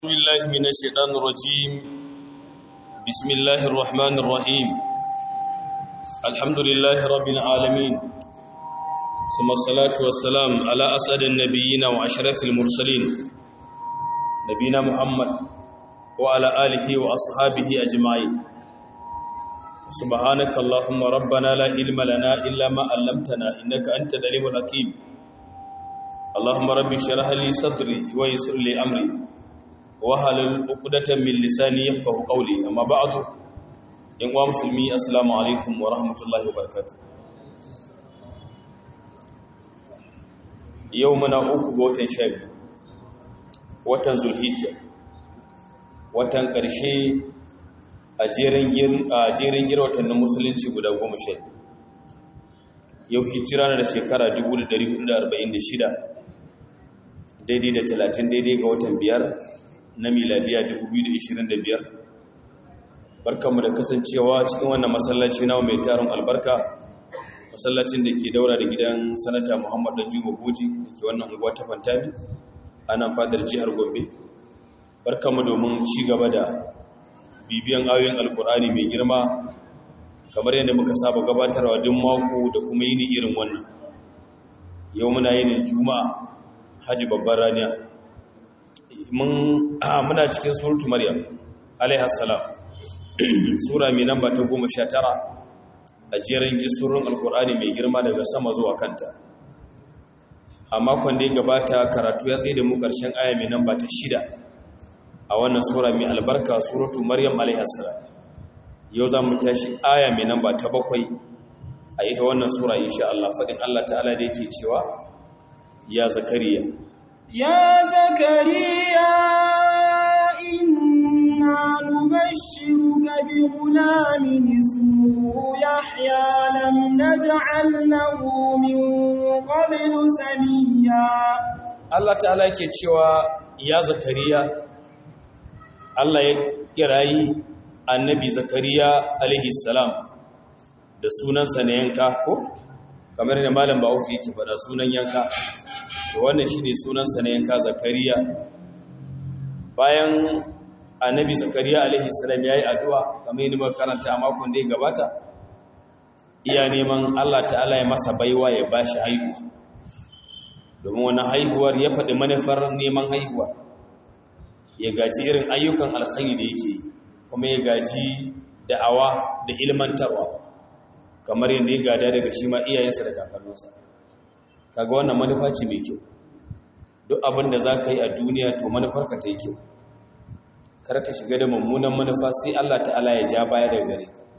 بالله من الشيطان الرجيم بسم الله الرحمن الرحيم الحمد لله رب العالمين ثم الصلاة والسلام على أسعد النبيين وأشرف المرسلين نبينا محمد وعلى آله وأصحابه أجمعين سبحانك اللهم ربنا لا علم لنا إلا ما علمتنا إنك أنت العليم الحكيم اللهم رب اشرح لي صدري ويسر لي أمري wahalin ukudatan min lisani yafqahu qawli amma ba'du in wa musulmi assalamu alaikum wa rahmatullahi wa barakatuh yau muna uku ga watan shabi watan zulhijja watan ƙarshe a jerin gir a jerin gir watannin musulunci guda goma sha yau hijira na da shekara 1446 daidai da 30 daidai ga watan biyar na miladiya 2025 barkanmu da kasancewa cikin wannan masallaci na mai tarin albarka masallacin da ke daura da gidan sanata muhammad da juma goji da ke wannan unguwa ta fantami a nan fadar jihar gombe barkanmu domin ci gaba da bibiyan ayoyin alkur'ani mai girma kamar yadda muka saba gabatarwa duk mako da kuma yini irin wannan yau muna yinin juma'a haji babban raniya muna cikin suratu maryam alaihassalam sura mai namba ta goma sha tara a jerin gisurun alkur'ani mai girma daga sama zuwa kanta a makon da ya gabata karatu ya tsaye da mu ƙarshen aya mai namba ta shida a wannan sura mai albarka suratu maryam alaihassalam yau za mu tashi aya mai namba ta bakwai a ita wannan sura insha Allah faɗin Allah ta'ala da yake cewa ya zakariya يا زكريا إنا نبشرك بغلام اسمه يحيى لم نجعل له من قبل سميا Allah ta'ala yake cewa ya zakariya Allah ya kirayi annabi zakariya alaihi salam da sunansa na yanka ko kamar da malam Bahaushe yake faɗa sunan yanka wannan shi ne sunansa na yanka zakariya bayan annabi zakariya alaihi salam ya yi addu'a kamar yadda makaranta a makon da ya gabata iya neman allah ta'ala ya masa baiwa ya ba shi haihuwa domin wani haihuwar ya faɗi manufar neman haihuwa ya gaji irin ayyukan alkhairi da yake kuma ya gaji da'awa da ilmantarwa kamar yadda ya gada daga shi ma iyayensa da kakanninsa kaga wannan manufa ce mai kyau duk abin da za ka yi a duniya to manufarka ta yi kyau kar ka shiga da mummunan manufa sai Allah ta'ala ya ja baya daga gare ka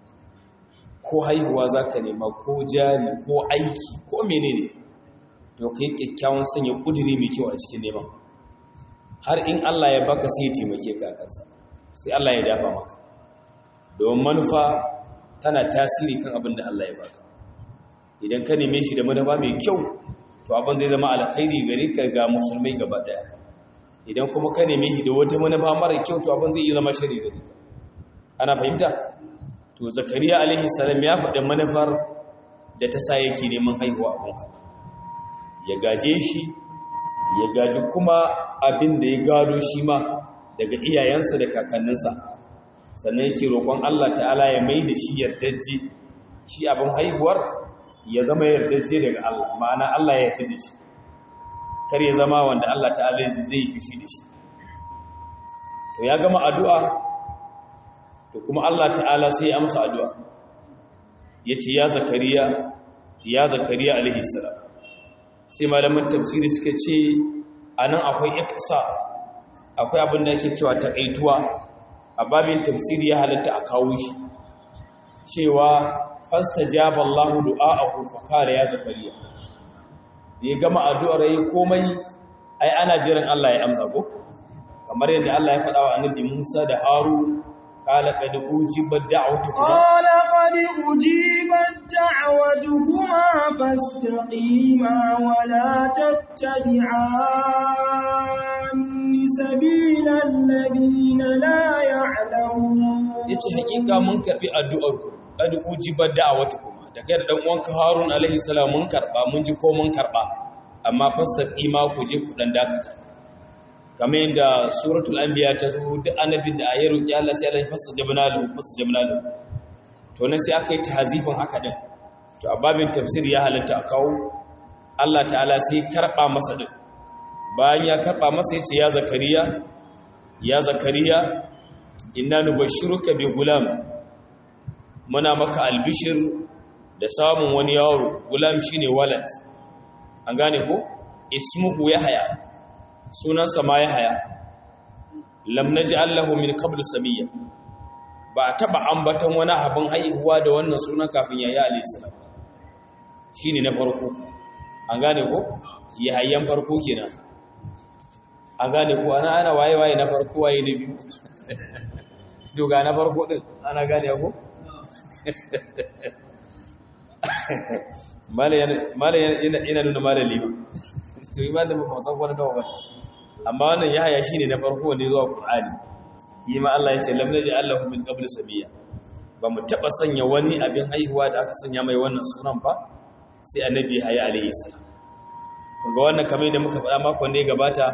ko haihuwa za ka nema ko jari ko aiki ko menene to ka yi kyakkyawan sanya kudiri mai kyau a cikin neman har in Allah ya baka sai ya taimake ka kansa sai Allah ya dafa maka domin manufa tana tasiri kan abin da Allah ya baka idan ka neme shi da manufa mai kyau to abin zai zama alkhairi gare ka ga musulmai gaba daya idan kuma ka neme shi da wata manufa mara kyau to abin zai iya zama shari gare ka ana fahimta to zakariya alaihi salam ya faɗi manufar da ta sa yake neman haihuwa abin haɗa ya gaje shi ya gaji kuma abin da ya gado shi ma daga iyayensa da kakanninsa sannan yake roƙon Allah ta'ala ya mai da shi yardajje shi abin haihuwar ya zama yardace daga Allah ma'ana Allah ya yarda da shi kar ya zama wanda Allah ta'ala zai yi fushi da shi to ya gama addu'a to kuma Allah ta'ala sai ya amsa addu'a yace ya zakariya ya zakariya alaihi salam sai malaman tafsiri suka ce anan akwai iktisa akwai abin da yake cewa takaituwa a babin tafsiri ya halatta a kawo shi cewa fastajaba Allahu du'aahu fa kare ya zakariya da ya gama addu'ar yayi komai ai ana jiran Allah ya amsa ko kamar yadda Allah ya faɗa wa annabi Musa da Harun qala qad ujibat da'watukuma qala qad ujibat da'watukuma fastaqima wa la tattabi'anni sabilal ladina la ya'lamun yace hakika mun karbi addu'ar ku kad ujibar da'awatu kuma da kai da dan uwanka Harun alaihi salam mun karba mun ji ko mun karba amma fasar ima ku je ku dan dakata kamar yadda suratul anbiya ta zo duk annabin da ya roki Allah sai Allah ya fasa jabnalu fasa jabnalu to nan sai aka yi tahzifin haka din to a babin tafsir ya halatta a kawo Allah ta'ala sai karba masa din bayan ya karba masa yace ya zakariya ya zakariya inna nubashshiruka bi gulam muna maka albishir da samun wani yaro gulam shine walad an gane ko ismuhu yahya sunansa ma yahya lam naj'al lahu min qabl samiyya ba taba ambatan wani abin haihuwa da wannan sunan kafin yahya alayhi salam shine na farko an gane ko yahyan farko kenan an gane ko ana ana waye waye na farko waye na biyu doga na farko din ana gane ko mala yana nuna mala liba to yi mala ba san wani dawa ba amma wannan ya haya shine na farko wanda zuwa qur'ani shi ma Allah ya ce lam naji Allahu min qabl sabiya ba mu taba sanya wani abin haihuwa da aka sanya mai wannan sunan ba sai annabi haya alaihi salam kunga wannan kamar da muka faɗa makon da ya gabata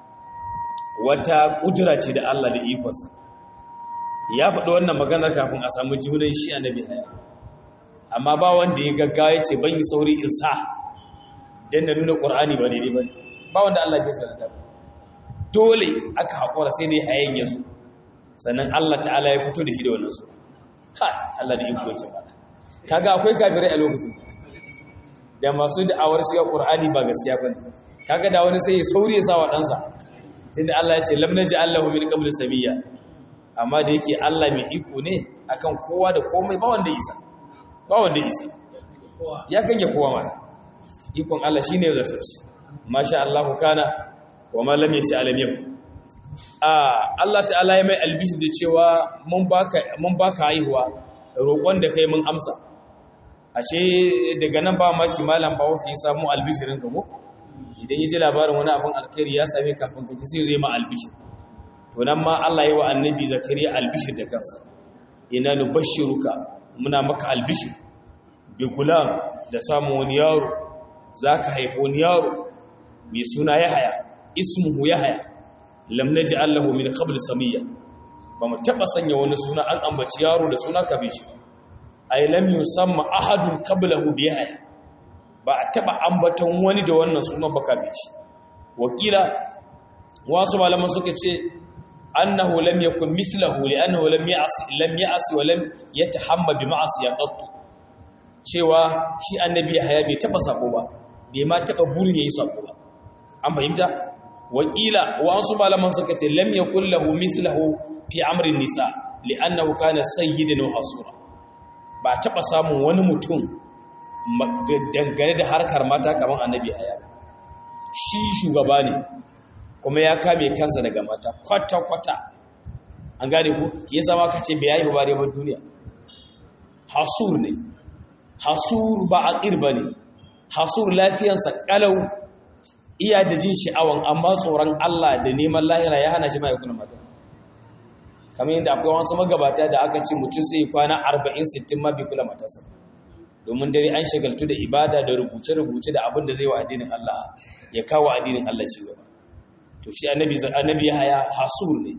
wata kudura ce da Allah da ikonsa ya faɗi wannan maganar kafin a samu junan shi annabi haya amma ba wanda ya gaggawa ya ce ban yi sauri in sa don na nuna ƙorani ba daidai ba ba wanda Allah bai sanar da dole aka haƙura sai dai hayan ya zo sannan Allah ta'ala ya fito da shi da wannan su ha Allah da iko yake ba kaga akwai kafirai a lokacin da masu da'awar shiga ƙur'ani ba gaskiya ba ne kaga da wani sai ya sauri ya sa wa ɗansa tunda Allah ya ce lam naji Allahu min qablu samiyya amma da yake Allah mai iko ne akan kowa da komai ba wanda isa ba wanda isa ya kange kowa mana ikon Allah shi ne zarsaci masha Allah kana wa ma lam yasha alam yau a Allah ta'ala ya mai albishi da cewa mun baka mun baka haihuwa roƙon da kai mun amsa ashe daga nan ba maki malam ba wafi samu albishirin ka ko idan ya ji labarin wani abin alkhairi ya same kafin ka sai zai ma albishir to nan ma Allah ya wa annabi zakariya albishir da kansa ina nubashshiruka muna maka albishir bi gulam da samun wani yaro zaka haifi wani yaro mai suna yahaya ismuhu yahaya lam naj'al lahu min qabl samiyya ba mu taba sanya wani suna an ambaci yaro da suna kabe shi ay lam yusamma ahadun qablahu bi yahaya ba a taba ambaton wani da wannan sunan ba kabe shi wakila wasu malaman suka ce annahu lam yakun mithlahu li'annahu lam ya'si lam ya'si wa lam yatahamma bi ma'siyah qattu cewa shi annabi haya bai taba sako ba bai ma taba burin yayi sako ba an fahimta wakila wasu malaman suka ce lam yakul lahu mithlahu fi amri nisa li'annahu kana sayyidan wa hasura ba taba samun wani mutum dangane da harkar mata kamar annabi haya shi shugaba ne kuma ya kame kansa daga mata kwata-kwata an gane ku ya zama ka ce bai yayi ba ba duniya hasur ne hasur ba aqir ba ne hasur lafiyansa kalau iya da jin sha'awan amma tsoron Allah da neman lahira ya hana shi mai kuna mata kamar yadda akwai wasu magabata da aka ce mutum sai kwana 40-60 ma bai kula matarsa domin dare an shagaltu da ibada da rubuce-rubuce da abin da zai wa addinin Allah ya kawo addinin Allah ci gaba to shi annabi annabi haya hasur ne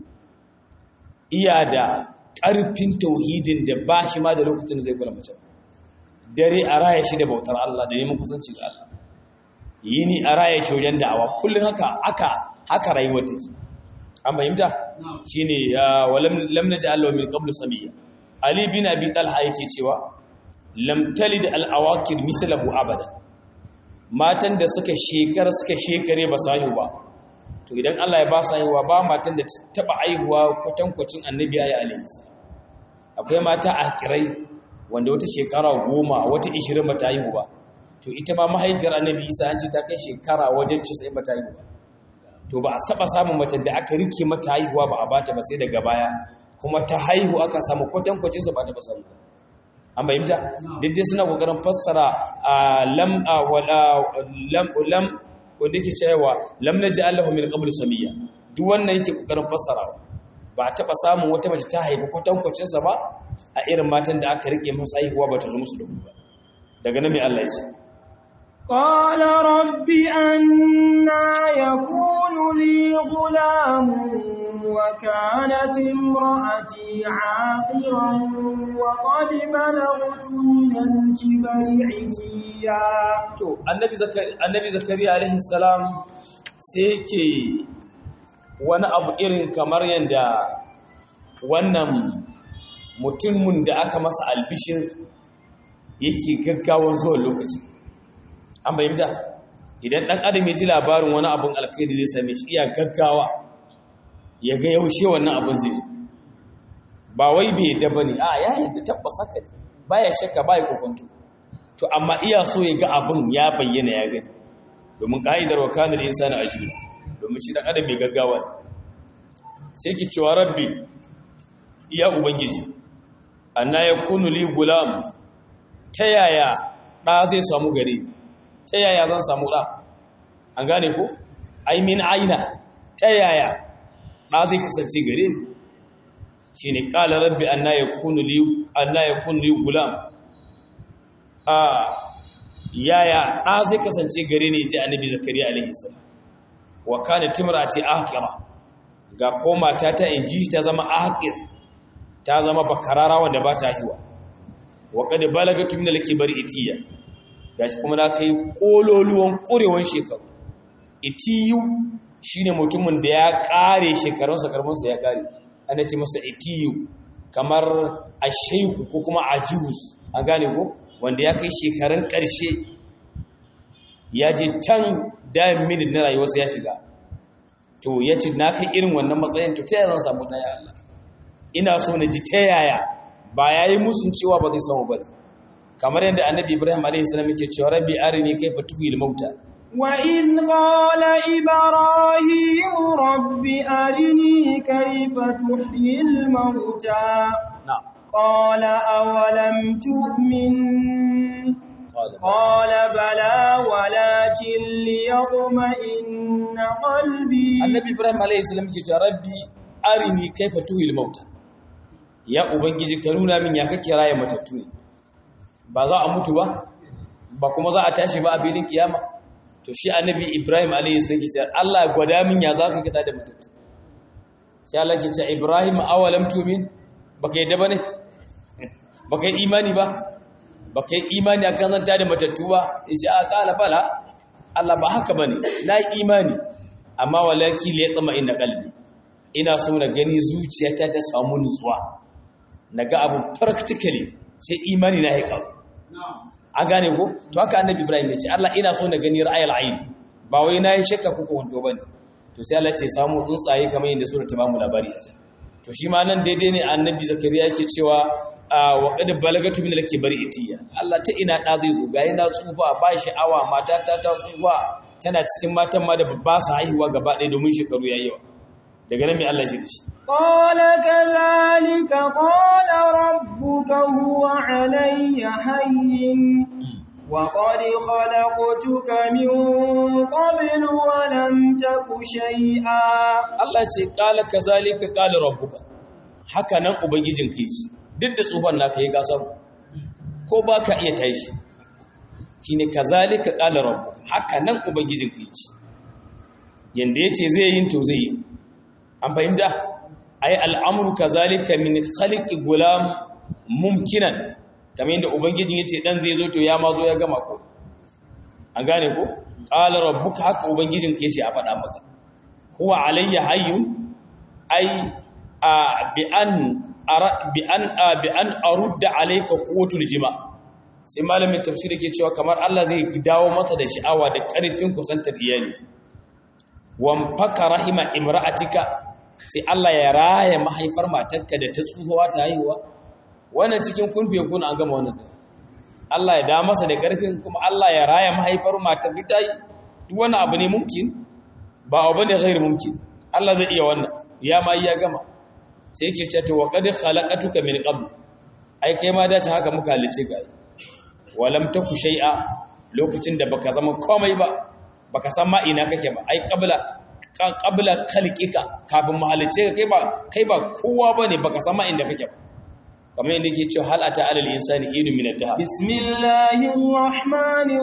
iya da ƙarfin tauhidin da ba shi ma da lokacin da zai kula mace dare a raya shi da bautar Allah da neman kusanci ga Allah yini a raya shi wajen da'awa kullum haka haka haka rayuwar take an fahimta shine walam lam naj'al lahu min qablu samiyya ali bin abi talha yake cewa lam talid al awakir mislahu abada matan da suka shekara suka shekare ba su haihu ba to idan Allah ya ba su haihuwa ba matan da taba haihuwa kwatankwacin annabi ya alaihi salam akwai mata a kirai wanda wata shekara goma wata ishirin ba ta haihu ba to ita ma mahaifiyar annabi isa an ce ta kai shekara wajen casa'in ba ta haihu ba to ba a saba samun mace da aka rike mata haihuwa ba a bata ba sai daga baya kuma ta haihu aka samu kwatankwacin su ba ta ba samu an bayyanta duk dai suna kokarin fassara lam lam lam wanda yake cewa lam naji Allahu min qablu samiyya duk wannan yake kokarin fassarawa ba a taba samun wata mace ta haifi kwatankwacin sa ba a irin matan da aka rike masa haihuwa ba ta zo musu da ba daga nan mai Allah ya ce قال رب أنا يكون لي غلام وكانت امرأتي عاقرا وقد بلغت من الكبر عتيا to annabi zakari annabi zakariya alaihi salam sai yake wani abu irin kamar yanda wannan mutumin da aka masa albishir yake gaggawan zuwa lokacin an bayyanta idan dan adam ya ji labarin wani abun alkhairi zai same shi iya gaggawa ya ga yaushe wannan abun zai ba wai bai yadda bane a ya yadda tabbas haka ne baya shakka baya kokonto to amma iya so ya ga abun ya bayyana ya gani domin ka'idar wa kana insani ajula domin shi dan adam mai gaggawa ne sai ki cewa rabbi iya ubangiji anna yakunu li gulam ta yaya ɗa zai samu gare ni ta yaya zan samu ɗa an gane ko ai min aina ta yaya ɗa zai kasance gare ni shi ne ƙala rabbi anna ya kunu li gulam a yaya ɗa zai kasance gare ni ji annabi zakariya alaihi salam wa kana timra ce ahqira ga ko mata ta inji ta zama ahqir ta zama bakarara wanda ba ta hiwa wa qad balagatu min al-kibari itiya gashi kuma na kai kololuwan kurewan shekaru itiyu shine mutumin da ya kare shekarunsa karfinsa ya kare ana ce masa itiyu kamar ashaiku ko kuma ajuz an gane ko wanda ya kai shekarun karshe ya ji tan dayan minute na rayuwarsa ya shiga to ya ce na kai irin wannan matsayin to ta yaya zan samu ɗaya Allah ina so na ji ta yaya ba ya yi musun cewa ba zai samu ba kamar yadda annabi ibrahim a.s. yake cewa rabbi arini kaifa tuhil mauta وإذ قال إبراهيم رب أرني كيف تحيي الموتى na'am قال أولم تؤمن قال بلى ولكن ليطمئن قلبي annabi ibrahim a.s. yake cewa rabbi arini kaifa tuhil mauta ya ubangiji ka nuna min ya kake raya matattu ne ba za a mutu ba ba kuma za a tashi ba a filin kiyama to shi annabi ibrahim alayhi sai ce Allah gwada min ya za ka kita da matattu sai Allah ke ce ibrahim awalam tumin baka yadda bane baka yi imani ba baka yi imani akan zanta da matattu ba yace a qala bala Allah ba haka bane na yi imani amma walaki li yatma inna qalbi ina so na gani zuciyata ta samu nutsuwa naga abu practically sai imani na ya kawo a gane ko to haka annabi ibrahim ya ce Allah ina so na gani ra'ayil ayn ba wai nayi shakka kuka wanto bane to sai Allah ya ce samu tsuntsaye kamar yadda sura ta bamu labari a can to shi ma nan daidai ne annabi zakariya yake cewa wa qad balagatu min al-kibari itiya Allah ta ina da zai zo ga ina tsufa ba sha'awa mata ta ta tsufa tana cikin matan ma da ba su haihuwa gaba ɗaya domin shekaru yayi yawa daga nan mai Allah shi da shi قال كذلك قال ربك هو علي هين وقد خلقتك من قبل ولم تك شيئا Allah ce kala kazalika kala rabbuka haka nan ubangijin kai ce duk da tsohon naka yi gasar ko ba ka iya tashi shine kazalika kala rabbuka haka nan ubangijin kai ce yanda yace zai yin to zai yi an fahimta ai al'amru kazalika min khaliqi gulam mumkinan kamar yadda ubangijin yace dan zai zo to ya ma zo ya gama ko an gane ko qala rabbuka haka ubangijin ka yace a faɗa maka huwa alayya hayyun ai bi an bi an bi an arudda alayka quwwatul jima sai malamin tafsiri ke cewa kamar Allah zai dawo masa da sha'awa da ƙarfin kusantar iyali wan faka rahima imra'atika sai Allah ya raya mahaifar matarka da ta tsufawa ta haihuwa wannan cikin kun biya kun an gama wannan Allah ya da masa da ƙarfin kuma Allah ya raya mahaifar matar ta yi duk wani abu ne mumkin ba abu ne ghairu mumkin Allah zai iya wannan ya ma ya gama sai yake cewa to wa qad khalaqatuka min qabl ai kai ma dace haka muka halice ka walam taku shay'a lokacin da baka zama komai ba baka san ma ina kake ba ai qabla qabla khalqika kafin mu halice ka kai ba kai ba kowa bane baka san ma inda kake ba kamar yadda yake cewa hal ata alal insani inu min ad-dahr bismillahir rahmanir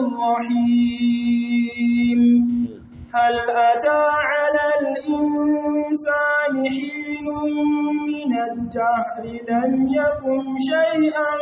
rahim hal ata alal insani hinun min ad-dahr lam yakun shay'an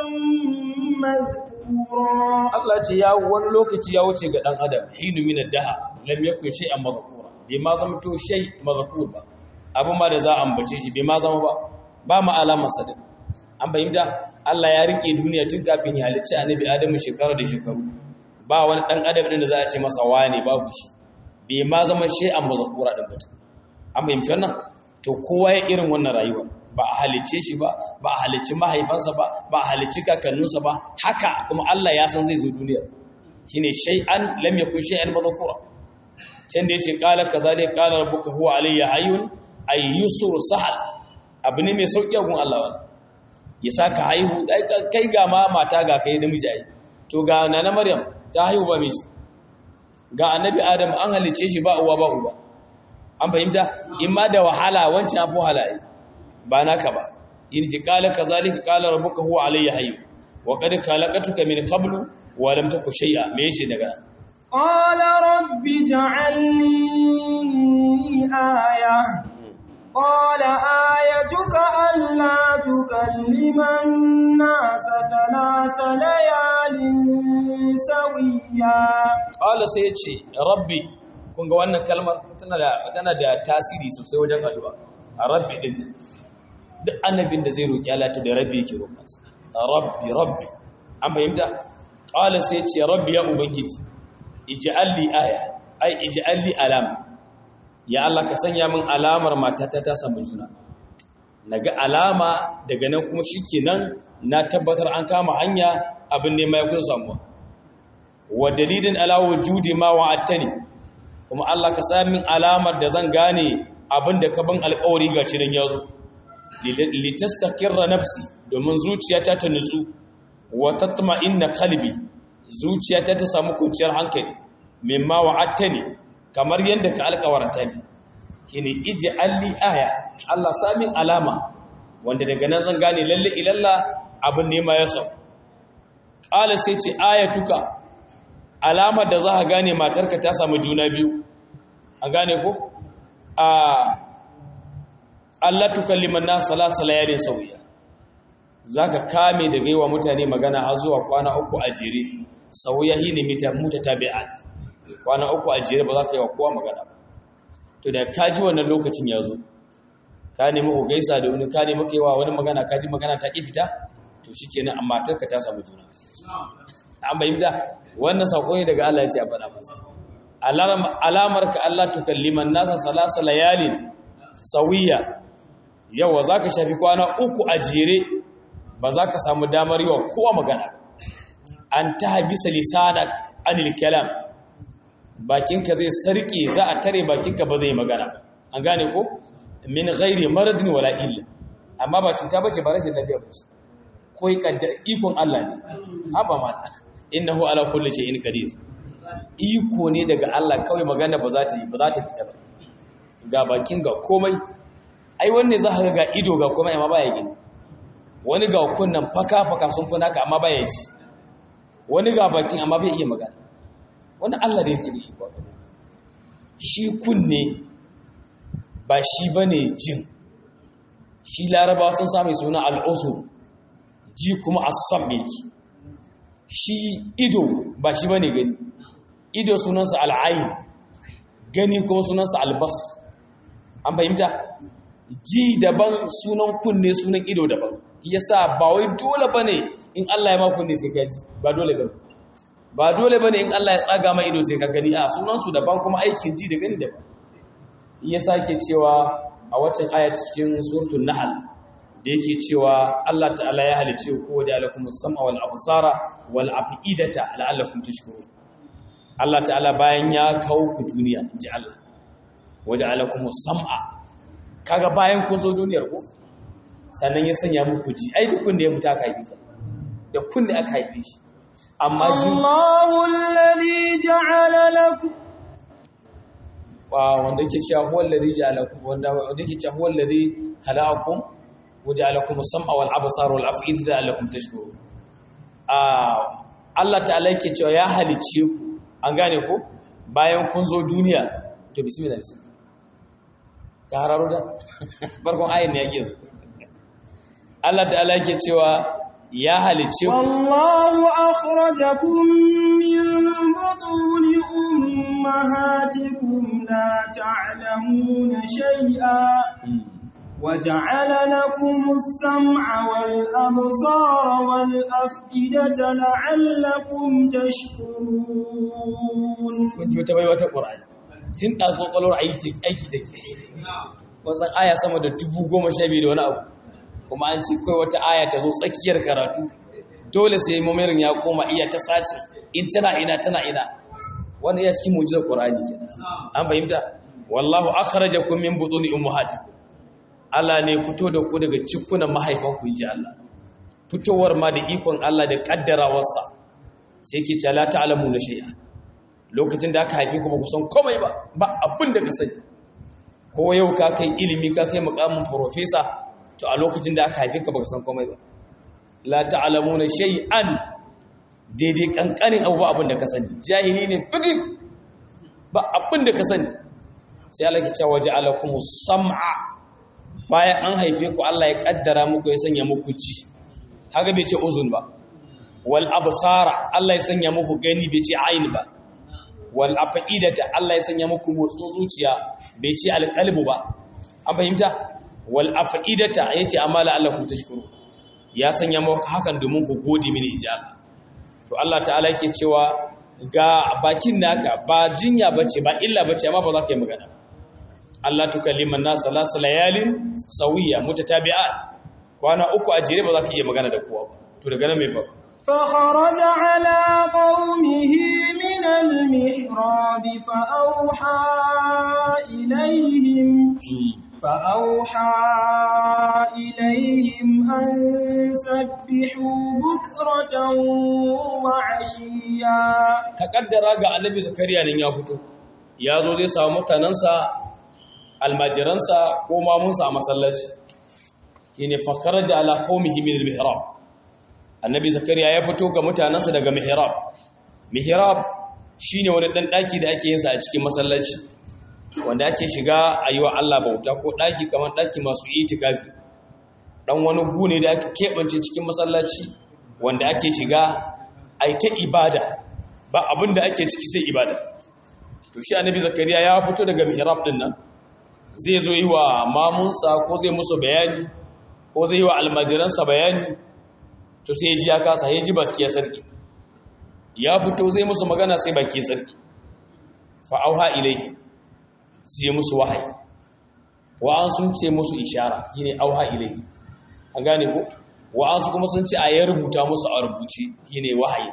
madhkura Allah ce ya wani lokaci ya wuce ga dan adam hinu min ad-dahr lam yakun shay'an madhkura bai ma zama to shay madhkur ba abin ma da za a ambace shi bai ma zama ba ba ma alamar sa din an bayyana Allah ya rike duniya tun kafin ya halicci annabi Adamu shekara da shekaru ba wani dan adam din da za a ce masa wane babu shi bai ma zama shi an mazakura din mutum an bayyana wannan to kowa ya irin wannan rayuwa ba a halicce shi ba ba a halicci mahaifansa ba ba a halicci kakanninsa ba haka kuma Allah ya san zai zo duniya shine shay'an lam yakun shay'an mazkura can da yace qala kadhalika qala rabbuka huwa alayya hayyun ay yusur sahal abu ne mai sauki gun Allah wannan ya saka haihu kai ga ma mata ga kai namiji ai to ga nana maryam ta haihu ba miji ga annabi adam an halice shi ba uwa ba uba an fahimta in ma da wahala wancan abu wahala ai ba naka ba in ji qala kazalika qala rabbuka huwa alayya hayy wa qad khalaqatuka min qablu wa lam taku shay'a me yace daga قال رب اجعل لي آية قال آيتك ألا تكلم الناس ثلاث ليال سويا قال سيتي ربي kun ga wannan kalmar tana da tana da tasiri sosai wajen addu'a a rabbi din duk annabin da zai roki Allah to da rabbi yake roƙonsa rabbi rabbi an fahimta qala sai ce rabbi ya ubangiji ij'al li aya ai ij'al li alama ya Allah ka sanya min alamar matata ta samu juna naga alama daga nan kuma shikenan na tabbatar an kama hanya abin ne mai kun samuwa wa dalilin ala wujudi ma wa'attani kuma Allah ka sa min alamar da zan gane abin da ka bin alƙawari ga shi nan yazo litastaqirra nafsi domin zuciyata ta nutsu wa tatma'inna qalbi zuciyata ta samu kunciyar hankali mimma wa'attani kamar yadda ka alkawarta ne shine iji alli aya Allah samin alama wanda daga nan zan gane lalle ilalla abin ne ma ya sau qala sai ce ayatuka alamar da za ka gane matarka ta samu juna biyu an gane ko a Allah tukalliman nas salasa layalin sawiya zaka kame da gaiwa mutane magana har zuwa kwana uku a jere sawiya hine mita mutatabi'at kwana uku a jere ba za ka yi wa kowa magana ba to da ka ji wannan lokacin ya zo ka nemi ku gaisa da wani ka nemi kai wa wani magana ka ji magana ta ƙi fita to shi kenan amma tarka ta samu juna an bayyana wannan sako ne daga Allah ya ce a faɗa masa alamar ka Allah tukalliman nasa salasa layalin sawiya yawa za ka shafi kwana uku a jere ba za ka samu damar yi wa kowa magana an ta habisa lisanak anil kalam bakinka zai sarki za a tare bakinka ba zai magana an gane ko min ghairi maradin wala illa amma ba cuta bace ba rashin lafiya bace ko ikon Allah ne haba ma innahu ala kulli shay'in qadir iko ne daga Allah kawai magana ba za ta yi ba za ta fita ba ga bakin ga komai ai wanne za ka ga ido ga komai amma baya gani wani ga kunnan faka faka sun fi naka amma baya ji wani ga bakin amma bai iya magana wani Allah da yake da iko shi kunne ba shi bane jin shi larabawa sun sami suna al'usu ji kuma asam yake shi ido ba shi bane gani ido sunansa al'ayin gani kuma sunansa albas an fahimta ji daban sunan kunne sunan ido daban yasa ba wai dole bane in Allah ya ma kunne sai ka ji ba dole bane ba dole bane in Allah ya tsaga ma ido sai ka gani a sunan su daban kuma aikin ji da gani daban yasa ke cewa a waccan aya cikin suratul nahl da yake cewa Allah ta'ala ya halice ku da alakumus sam'a wal absara wal afidata la'allakum tashkurun Allah ta'ala bayan ya kawo ku duniya ji Allah waje alakumus sam'a kaga bayan kun zo duniyar ku sannan ya sanya muku ji ai duk kun da ya mutu aka haife shi da kun da aka haife shi amma ji Allahu alladhi ja'ala lakum wa wanda yake cewa huwa alladhi ja'alakum wanda wanda yake cewa huwa alladhi khalaqakum waja'alakum as-sam'a wal absara wal af'idata la'allakum tashkurun ah Allah ta'ala yake cewa ya halice ku an gane ku bayan kun zo duniya to bismillah bismillah ka hararo da farkon ayin ne yake zo Allah ta'ala yake cewa ya halice ku والله أخرجكم من بطون أمهاتكم لا تعلمون شيئا وجعل لكم السمع والأبصار والأفئدة لعلكم تشكرون kun ji wata bai wata ƙura'ani tun ɗazu ƙwaƙwalwar aiki take wasan aya sama da dubu goma sha biyu da wani abu kuma an ce kawai wata aya ta zo tsakiyar karatu dole sai mamirin ya koma iya ta sace in tana ina tana ina wannan iya cikin mujizar ƙura'ani kenan an fahimta wallahu akhrajakum min butuni ummahatikum Allah ne fito da ku daga cikunan mahaifanku inji Allah fitowar ma da ikon Allah da kaddarawarsa sai ke ce la ta'lamu na shay'a lokacin da aka haife ku ba ku san komai ba ba abin da ka sani ko yau ka kai ilimi ka kai mukamin professor to a lokacin da aka haife ka ba ka san komai ba la ta'lamu na shay'an daidai kankanin abu ba abin da ka sani jahili ne fitik ba abin da ka sani sai Allah ke cewa ja'alakumus sam'a bayan an haife ku Allah ya kaddara muku ya sanya muku ci kaga bai ce uzun ba wal absara Allah ya sanya muku gani bai ce ayin ba wal afidata Allah ya sanya muku motsin zuciya bai ce alqalbu ba an fahimta wal afidata yace amala Allah ku tashkuru ya sanya muku hakan domin ku gode mini ijaba to Allah ta'ala yake cewa ga bakin naka ba jinya bace ba illa bace amma ba za ka yi magana Allah tukalliman nas salasa layalin sawiya mutatabi'at kwana uku a jere ba za ka iya magana da kowa ba to daga nan me fa فخرج على قومه من المحراب فأوحى إليهم فأوحى إليهم أن سبحوا بكرة وعشيا ka kaddara ga annabi zakariya nan ya fito ya zo zai samu mutanansa almajiransa ko mamunsa a masallaci shine fa kharaja ala qaumihi min al-mihrab annabi zakariya ya fito ga mutanansa daga mihrab mihrab shine wani dan daki da ake yin sa a cikin masallaci wanda ake shiga ayiwa Allah bauta ko daki kamar daki masu itikafi dan wani gune da ake kebance cikin masallaci wanda ake shiga ai ta ibada ba abinda ake ciki sai ibada to shi annabi zakariya ya fito daga mihrab din nan zai zo yi wa mamunsa ko zai musu bayani ko zai yi wa almajiransa bayani to sai ya ji ya kasa ya ji baki ya sarki ya fito zai musu magana sai baki ya sarki fa'auha ilaihi sai musu wahayi wa'an sun ce musu ishara shine auha ilaihi an gane ko wa'an su kuma sun ce a ya rubuta musu a rubuce shine wahayi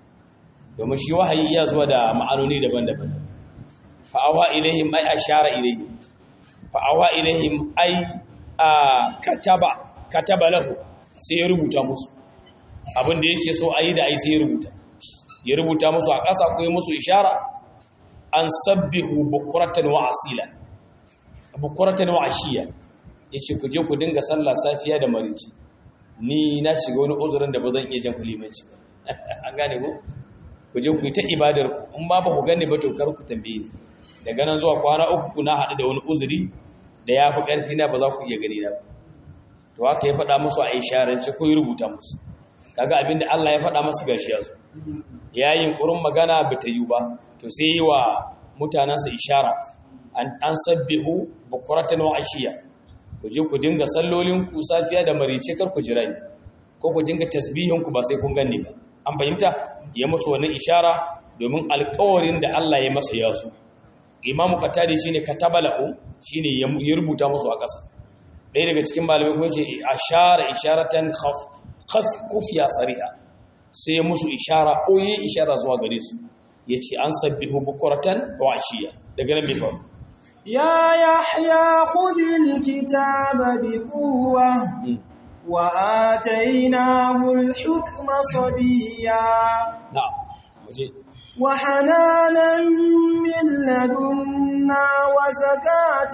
domin shi wahayi iya zuwa da ma'anoni daban-daban fa'auha ilaihim ai ashara ilaihim fa'awa ilaihim ai a kataba kataba lahu sai ya rubuta musu abin da yake so ayi da ai sai ya rubuta ya rubuta musu a ƙasa ko ya musu ishara an sabbihu bukuratan wa asila bukuratan wa ashiya yace ku je ku dinga sallah safiya da marici ni na shiga wani uzurin da ba zan iya jan kulimanci an gane ko ku je ku yi ta ibadar ku in ba ba ku gane ba to kar ku tambaye ni daga nan zuwa kwana uku kuna haɗu da wani uzuri da ya fi ƙarfi na ba za ku iya gani na to haka ya faɗa musu a isharance ko ya rubuta musu kaga abinda Allah ya faɗa musu gashi ya zo ya yi ƙurin magana ba ta yi ba to sai yi wa mutanensa ishara an sabbihu bukuratan wa ashiya ku je ku dinga sallolin ku safiya da marice kar ku jira ni ko ku dinga tasbihin ku ba sai kun ganni ba an fahimta ya musu wannan ishara domin alƙawarin da Allah ya masa ya su imamu katari shine katabalahu shine ya rubuta musu a ƙasa ɗaya daga cikin malamai kuma ce ashara isharatan khaf khaf kufiya sariha sai ya musu ishara ko yi ishara zuwa gare su yace an sabbihu bukuratan wa ashiya daga nan bai faru يا يحيى خذ الكتاب بقوة وآتيناه الحكم صبيا na'am waje وحنانا من لدنا وزكاة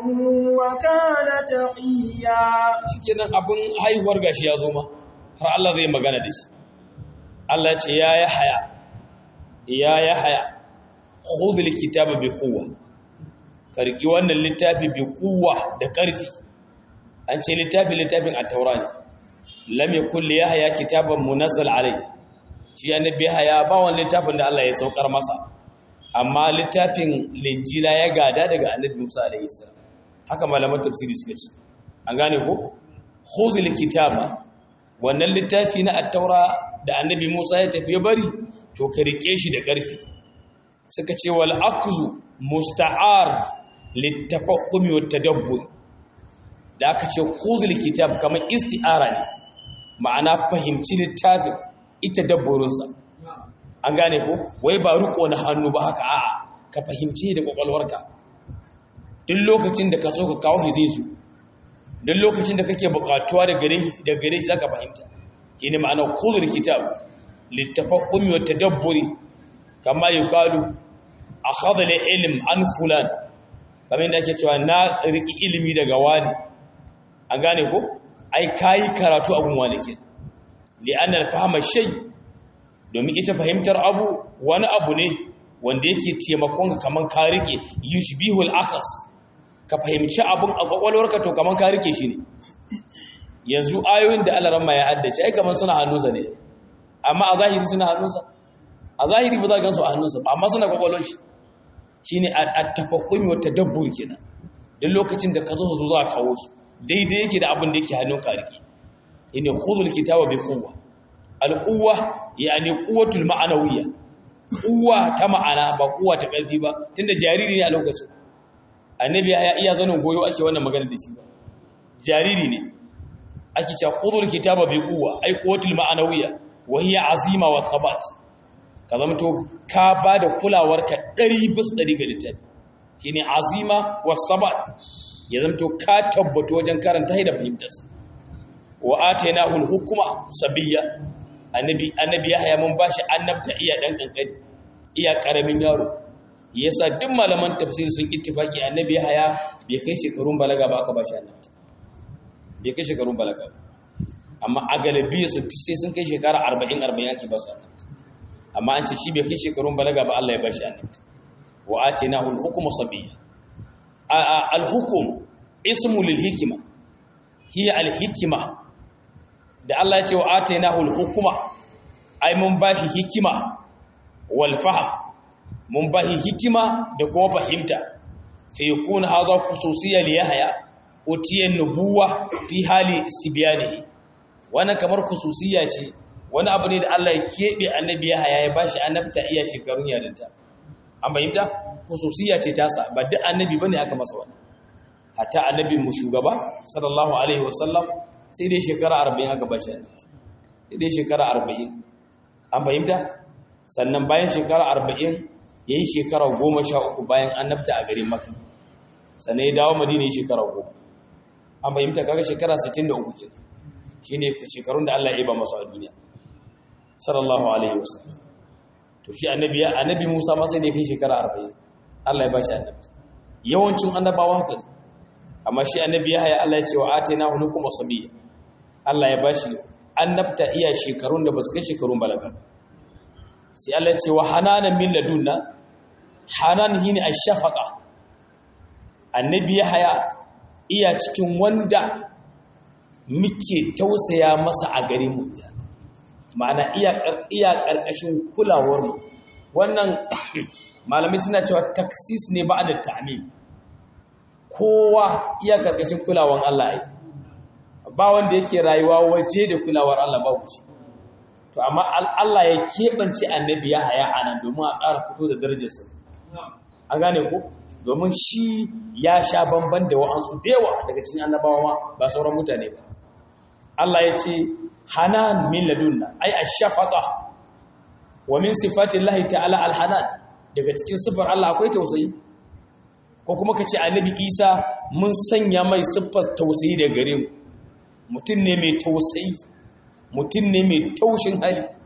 وكان تقيا shikenan abin haihuwar gashi ya zo ma har Allah zai magana da shi Allah ce ya ya haya ya ya haya khudhul kitaba bi quwwa karki wannan littafi bi quwwa da karfi an ce littafi littafin at-taura ne lam yakul li yahya kitaban munazzal alai shi annabi yahya ba wannan littafin da Allah ya saukar masa amma littafin linjila ya gada daga annabi Musa alaihi salam haka malaman tafsiri suka ce an gane ko khuzul kitaba wannan littafi na at-taura da annabi Musa ya tafi bari to ka rike shi da ƙarfi suka ce wal akzu musta'ar littafahumi wat tadabbur da aka ce khuzul kitab kamar isti'ara ne ma'ana fahimci littafin ita dabburinsa an gane ko wai ba riko na hannu ba haka a'a ka fahimci da kwakwalwarka duk lokacin da ka so ka kawo shi zai zo duk lokacin da kake bukatuwa da gare da gare shi zaka fahimta shine ma'ana khudhul kitab litafahumi wa tadabburi kama yuqalu akhadha ilm an fulan kamar yadda ake cewa na riki ilimi daga wani an gane ko ai kai karatu abun wani ke li anna al-fahma shay domin ita fahimtar abu wani abu ne wanda yake taimakon ka kaman ka rike yushbihul akhas ka fahimci abun a kwakwalwarka to kaman ka rike shi ne yanzu ayoyin da Allah ramma ya haddace ai kaman suna hannunsa ne amma a zahiri suna hannunsa a zahiri ba za ka gansu a hannunsa ba amma suna kwakwalwar shi shine at-tafahumi wa tadabbur kenan duk lokacin da ka zo zo za ka kawo su daidai yake da abin da yake hannun ka rike ina khudhul kitaba bi quwwa al-quwwa yani quwwatul ma'anawiyya quwwa ta ma'ana ba quwwa ta karfi ba tunda jariri ne a lokacin annabi ya iya zanin goyo ake wannan magana da shi ba jariri ne ake cewa khudhul kitaba bi quwwa ai quwwatul ma'anawiyya wa hiya azima wa thabat ka zamto ka bada kulawarka 100 bis 100 ga littafi shine azima wa thabat ya zamto ka tabbato wajen karanta da fahimtarsa wa atainahu al-hukma sabiyya annabi annabi yahya mun bashi annabta iya dan kankani iya karamin yaro yasa duk malaman tafsir sun ittifaki annabi yahya bai kai shekarun balaga ba aka bashi annabta bai kai shekarun balaga ba amma a galibi su sai sun kai shekara 40 40 ake ba su annabta amma an ce shi bai kai shekarun balaga ba Allah ya bashi annabta wa atainahu al-hukma sabiyya al-hukm ismu lil hikma hiya al-hikma da Allah ya ce wa atainahu al-hukma ai mun bashi hikima wal fahm mun bashi hikima da kuma fahimta fa yakuna hadha khususiyya li yahya utiya nubuwa fi hali istibyanihi wannan kamar khususiyya ce wani abu ne da Allah ya kebe annabi yahya ya bashi annabta iya shekarun yarinta an fahimta khususiyya ce tasa ba duk annabi bane aka masa wannan hatta annabi mu shugaba sallallahu alaihi wasallam sai dai shekara arba'in aka ba shi annabta sai dai shekara arba'in an fahimta sannan bayan shekara arba'in ya yi shekara goma sha uku bayan annabta a garin maka sannan ya dawo madina ya shekara goma an fahimta kaga shekara sittin da uku kenan shi ne shekarun da allah ya ba masu a duniya sallallahu alaihi wasallam to shi annabi annabi musa ma sai da ya kai shekara arba'in allah ya ba shi annabta yawancin annabawa haka ne amma shi annabi ya haya allah ya ce wa atina hulukum wasabiyya Allah ya bashi annabta iya shekarun da ba su kai shekarun balaga sai Allah ya ce wa hananan min ladunna hanan hini ash-shafaqa annabi ya haya iya cikin wanda muke tausaya masa a garin mu ma'ana iya iya karkashin kulawar mu wannan malamai suna cewa taksis ne ba'da ta'mim kowa iya karkashin kulawan Allah ai ba wanda yake rayuwa waje da kulawar Allah ba shi to amma Allah ya keɓance annabi ya haya anan domin a ƙara fito da darajarsa an gane ko domin shi ya sha bamban da wa'ansu da yawa daga cikin annabawa ba sauran mutane ba Allah ya ce hanan min ladunna ai ash-shafaqa wa min sifatillahi ta'ala al-hanan daga cikin sifar Allah akwai tausayi ko kuma kace annabi Isa mun sanya mai siffar tausayi da gare mu mutum ne mai tausayi mutum ne mai taushin hali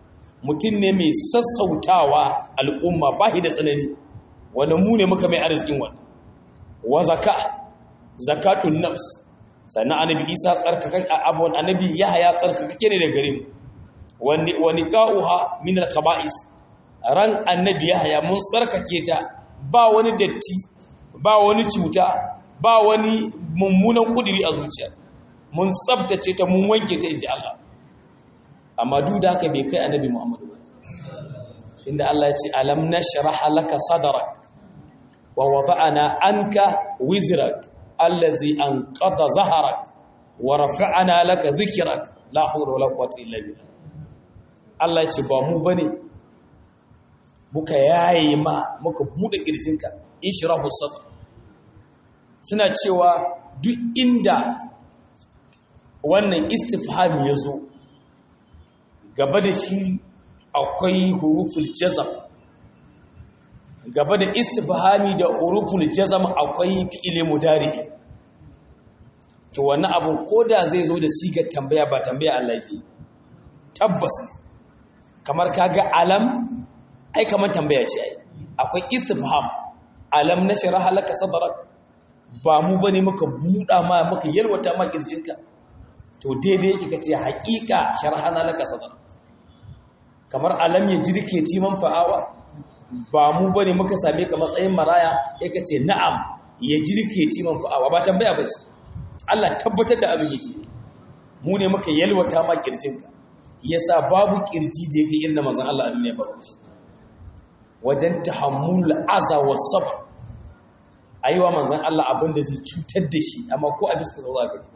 mutum ne mai sassautawa al'umma ba da tsanani wanda mu ne muka mai arzikin wannan wa zaka zakatun nafs sannan annabi isa tsarkaka abun annabi yahaya tsarkakake ne da gare mu wani wani qa'uha min al-khaba'is ran annabi yahaya mun tsarkake ta ba wani datti ba wani cuta ba wani mummunan kudiri a zuciya mun tsabtace ta mun wanke ta inji Allah amma duk da haka bai kai annabi Muhammadu ba tunda Allah ya ce alam nashrah laka sadrak wa wada'na anka wizrak allazi anqadha zahrak wa rafa'na laka dhikrak la hawla wala quwwata illa billah Allah ya ce ba mu bane muka yaye ma muka bude kirjinka ishrahu sadr suna cewa duk inda wannan istifhami yazo gaba da shi akwai huruful jazam gaba da istifhami da huruful jazam akwai fi'il mudari to wannan abun koda zai zo da sigar tambaya ba tambaya Allah yake tabbas kamar kaga alam ai kamar tambaya ce ai akwai istifham alam nashraha laka sadrak ba mu bane muka buda ma muka yalwata ma kirjinka to daidai yake kace haƙiƙa sharhana laka sadrak kamar alam ya jirke timan fa'awa ba mu bane muka same ka matsayin maraya ya kace na'am ya jirke timan fa'awa ba tambaya ba ce Allah tabbatar da abin yake mu ne muka yalwata ma kirjinka yasa babu kirji da yake irin manzon Allah a duniya babu shi wajen tahammul aza wa sabr aiwa manzon Allah abin da zai cutar da shi amma ko a biska zaura gani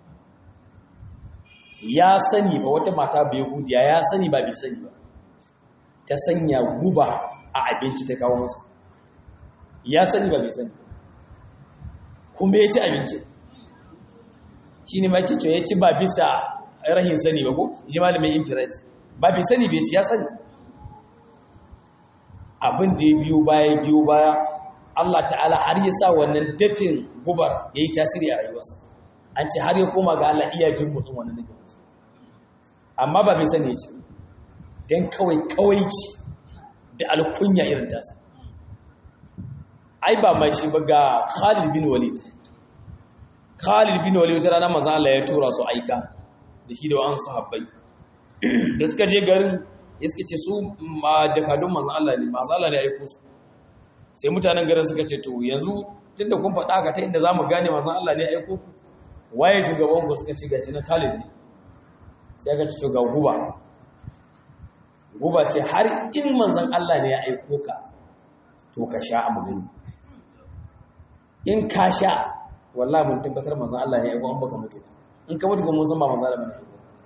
ya sani ba wata mata bai hudiya ya sani ba bai sani ba ta sanya guba a abinci ta kawo masa ya sani ba bai sani kuma ya ci abinci shi ne ma ke cewa ya ci ba bisa rahin sani ba ko ji malamin infiraji ba bai sani bai ci ya sani abin da ya biyo baya biyo baya Allah ta'ala har ya sa wannan dafin gubar ya yi tasiri a rayuwarsa an ce har ya koma ga Allah iya jin mutum wannan nufin amma ba bai sani ya ce don kawai kawaici da alkunya irin tasa ai ba mai shi ba ga Khalid bin Walid Khalid bin Walid wata rana manzo Allah ya tura su aika da shi da wa'an sahabbai da suka je garin iska ce su ma jakadun manzo Allah ne manzo Allah ne ya aiko su sai mutanen garin suka ce to yanzu tunda kun faɗa ka ta inda zamu gane manzo Allah ne ya aiko ku waye shugaban ku suka ce gaci na Khalid ne sai aka ce to ga guba guba ce har in manzon Allah ne ya aiko ka to ka sha a magani in ka sha wallahi mun tabbatar manzon Allah ne ya aiko an baka mutu in ka mutu ga mun san ba manzon Allah ne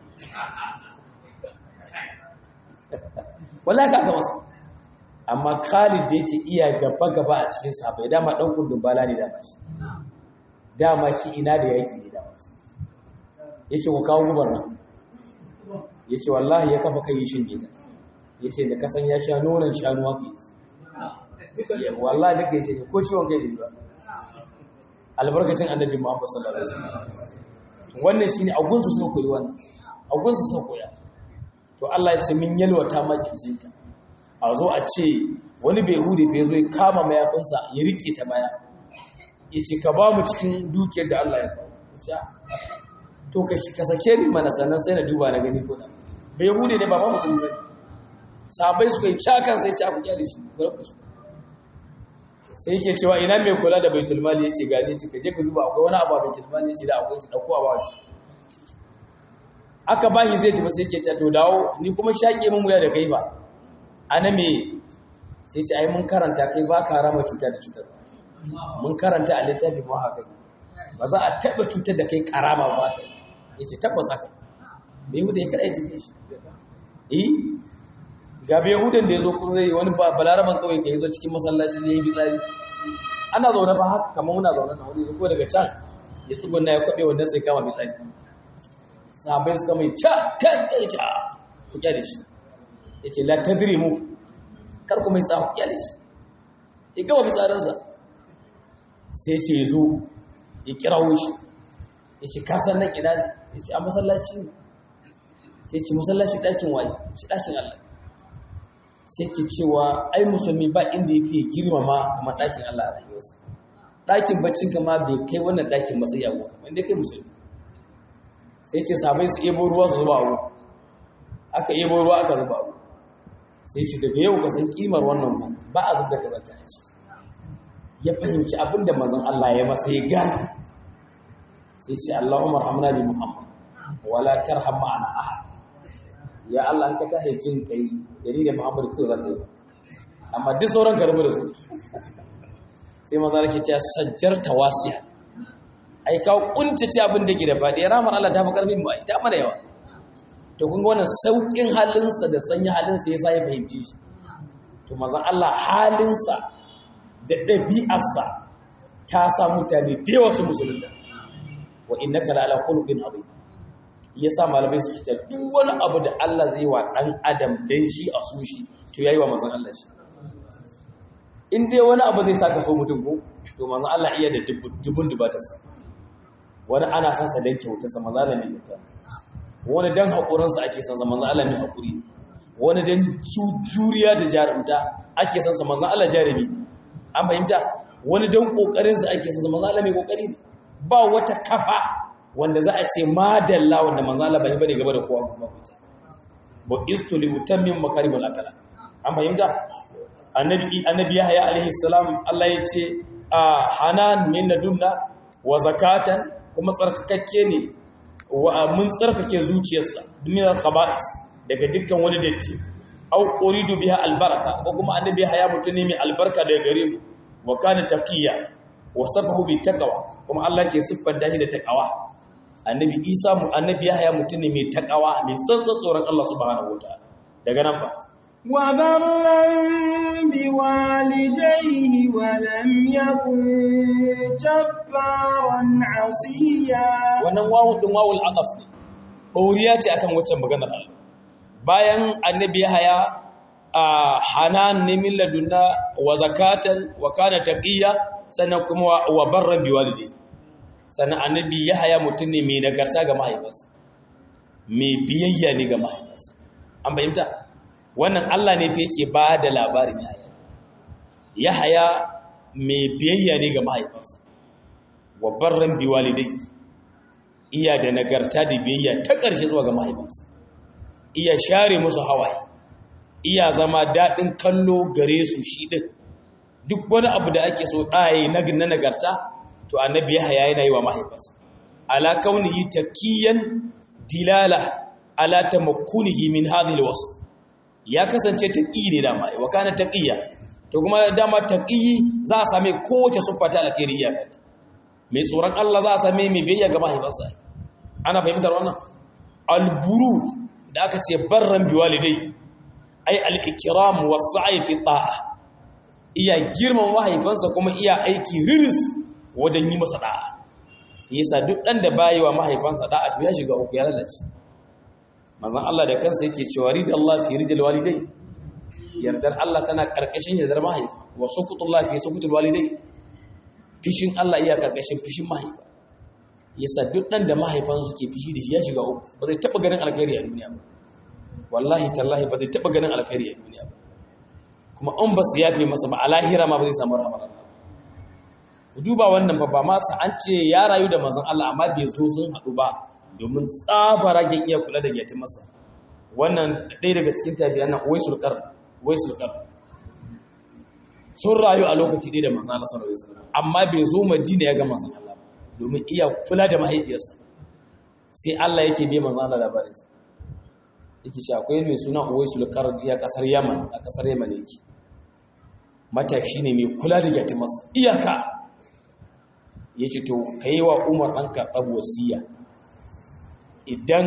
wallahi ka aka masa amma Khalid da yake iya gaba gaba a cikin sahabbai dama dan kundin bala ne dama shi dama shi ina da yaki ne dama shi yace ku kawo gubar nan yace wallahi ya kafa kai shin gita yace da kasan ya sha nonon shanu haka yi wallahi da kai shi ko ciwon kai ne ba albarkacin annabi Muhammad sallallahu alaihi wasallam wannan shine agunsu sun koyi wannan agunsu sun koya to Allah ya ce min yalwata ma kirjinka a zo a ce wani bai hude fa yazo ya kama mayafinsa ya rike ta baya yace ka ba mu cikin dukiyar da Allah ya ba to ka ka sake ni mana sannan sai na duba na gani ko da bai hude ne ba ma musulmi ba sabai suka yi cakan sai ci aku kyale shi garba shi sai yake cewa ina mai kula da baitul mali yace gani ce ka je ka duba akwai wani abu a baitul mali yace da akwai shi dauko a ba shi aka bashi zai tafi sai ke ce to dawo ni kuma shaƙe mun wuya da kai ba ana me sai ce ai mun karanta kai ba ka rama cuta da cutar mun karanta a littafi mu haka ba za a taɓa cutar da kai karama ba kai ya ce tabbas haka bai huda ya kaɗa ya tafiye shi eh ga bai hudan da ya zo kuma zai wani balaraban kawai ka yi zo cikin masallaci ne ya yi fitsari ana zaune ba haka kamar muna zaune na wani ko daga can ya tsugunna ya kwaɓe wannan sai kama fitsari sahabai suka mai ca kan kai ca ku kyale shi ya ce la tadri mu kar ku mai tsawo kyale shi ya gama fitsarinsa sai ce ya zo ya kirawo shi ya ce kasan nan ina ne ya ce a masallaci ne sai ce masallaci ɗakin waye ya ce ɗakin Allah sai ke cewa ai musulmi ba inda ya fiye girmama kamar ɗakin Allah a rayuwarsa ɗakin baccin kama bai kai wannan ɗakin matsayi a goka inda kai musulmi sai ce sabai su ebo ruwa su zuba abu aka ebo ruwa aka zuba abu sai ce daga yau ka san kimar wannan gun ba a zubda kazanta a ciki ya fahimci abin da mazan Allah ya masa ya gane sai ce Allahumma rahamna bi Muhammad wala tarham ma'ana ahad ya Allah an ka ta haikin kai da ni da Muhammad kai zaka yi amma duk sauran ka rubu da su sai maza nake cewa sajjar tawasiya ai ka kuntace abin da ke da fadi ramar Allah ta fi karfin mu ita mana yawa to kun ga wannan saukin halinsa da sanya halinsa yasa ya fahimci shi to mazan Allah halinsa da ɗabi'arsa ta sa mutane da yawa su musulunta wa innaka la ala khuluqin azim yasa malamai su kita duk wani abu da Allah zai wa dan adam dan shi a su shi to yayi wa manzon Allah shi in dai wani abu zai saka so mutum ko to manzon Allah iya da dubun dubatarsa wani ana san sa dan kyautarsa manzon Allah ne kyauta wani dan hakurin sa ake san sa manzon Allah ne hakuri wani dan juriya da jarumta ake san sa manzon Allah jarumi an fahimta wani dan kokarin sa ake san sa manzon Allah mai kokari ne ba wata kafa wanda za a ce madalla wanda manzon Allah bai bane gaba da kowa kuma fita ba istu li utammim makarimul akala an fahimta annabi annabi yahya alaihi salam Allah ya ce a hanan min ladunna wa zakatan kuma tsarkakakke ne wa mun tsarkake zuciyarsa min al-khaba'is daga dukkan wani datti au uridu biha albaraka ko kuma annabi yahya mutune mai albarka daga gare mu wa kana taqiya wa sabahu bi taqwa kuma Allah ke siffanta shi da taqwa annabi isa mu annabi yahya mutune mai taqwa mai tsantsan tsoron Allah subhanahu wataala daga nan fa وبرا بوالديه ولم يكن جبارا عصيا wannan wawu din wawul aqaf ne ɗoriya ce akan waccan maganar Allah bayan annabi Yahaya a hanan ne min ladunna wa zakatan wa kana taqiya sannan kuma wa barran biwalidi sannan annabi Yahaya mutum ne mai nagarta ga mahaifansa mai biyayya ne ga mahaifansa an fahimta wannan Allah ne fa yake ba da labarin Yahaya Yahaya mai biyayya ne ga mahaifansa wa barran biwalidai iya da nagarta da biyayya ta ƙarshe zuwa ga mahaifansa iya share musu hawaye iya zama daɗin kallo gare su shi ɗin duk wani abu da ake so ɗaye na nagarta to annabi Yahaya yana yi wa mahaifansa ala kaunihi takiyan dilala ala tamakkunihi min hadhihi alwasf ya kasance taqi ne dama wa kana taqiya to kuma dama taqi za a same kowace siffa ta alkhairi ya kanta mai tsoron Allah za a same mai biyayya ga mahaifansa ana fahimtar wannan alburu da aka ce barran biwalidai ai al-ikram was-sa'i fi ta'a iya girman mahaifansa kuma iya aiki riris wajen yi masa da'a yasa duk dan da bayi wa mahaifansa da'a to ya shiga uku ya lalace manzon Allah da kansa yake cewa ridallahu fi ridal walidai yardar Allah tana karkashin yardar mahaifa wa sukutullah fi sukutul walidai fishin Allah iya karkashin fishin mahaifa yasa duk dan da mahaifansa suke fishi da shi ya shiga uku ba zai taba ganin alkhairi a duniya ba wallahi tallahi ba zai taba ganin alkhairi a duniya ba kuma an ba su yafe masa ba a lahira ma ba zai samu rahmar Allah duba wannan ba ba ma sa an ce ya rayu da manzon Allah amma bai zo sun haɗu ba domin tsabaragen iya kula da yatin masa wannan ɗaya daga cikin tabiyan nan waisul qar waisul qar sun rayu a lokaci ɗaya da manzon Allah sallallahu alaihi wasallam amma bai zo Madina ya ga manzon Allah domin iya kula da mahaifiyarsa sai Allah yake bai manzon Allah labarin sa yake cewa akwai mai suna waisul qar ya kasar Yaman a kasar Yaman yake matashi ne mai kula da yatin masa iyaka yace to kai wa Umar ɗanka ɗabu wasiya idan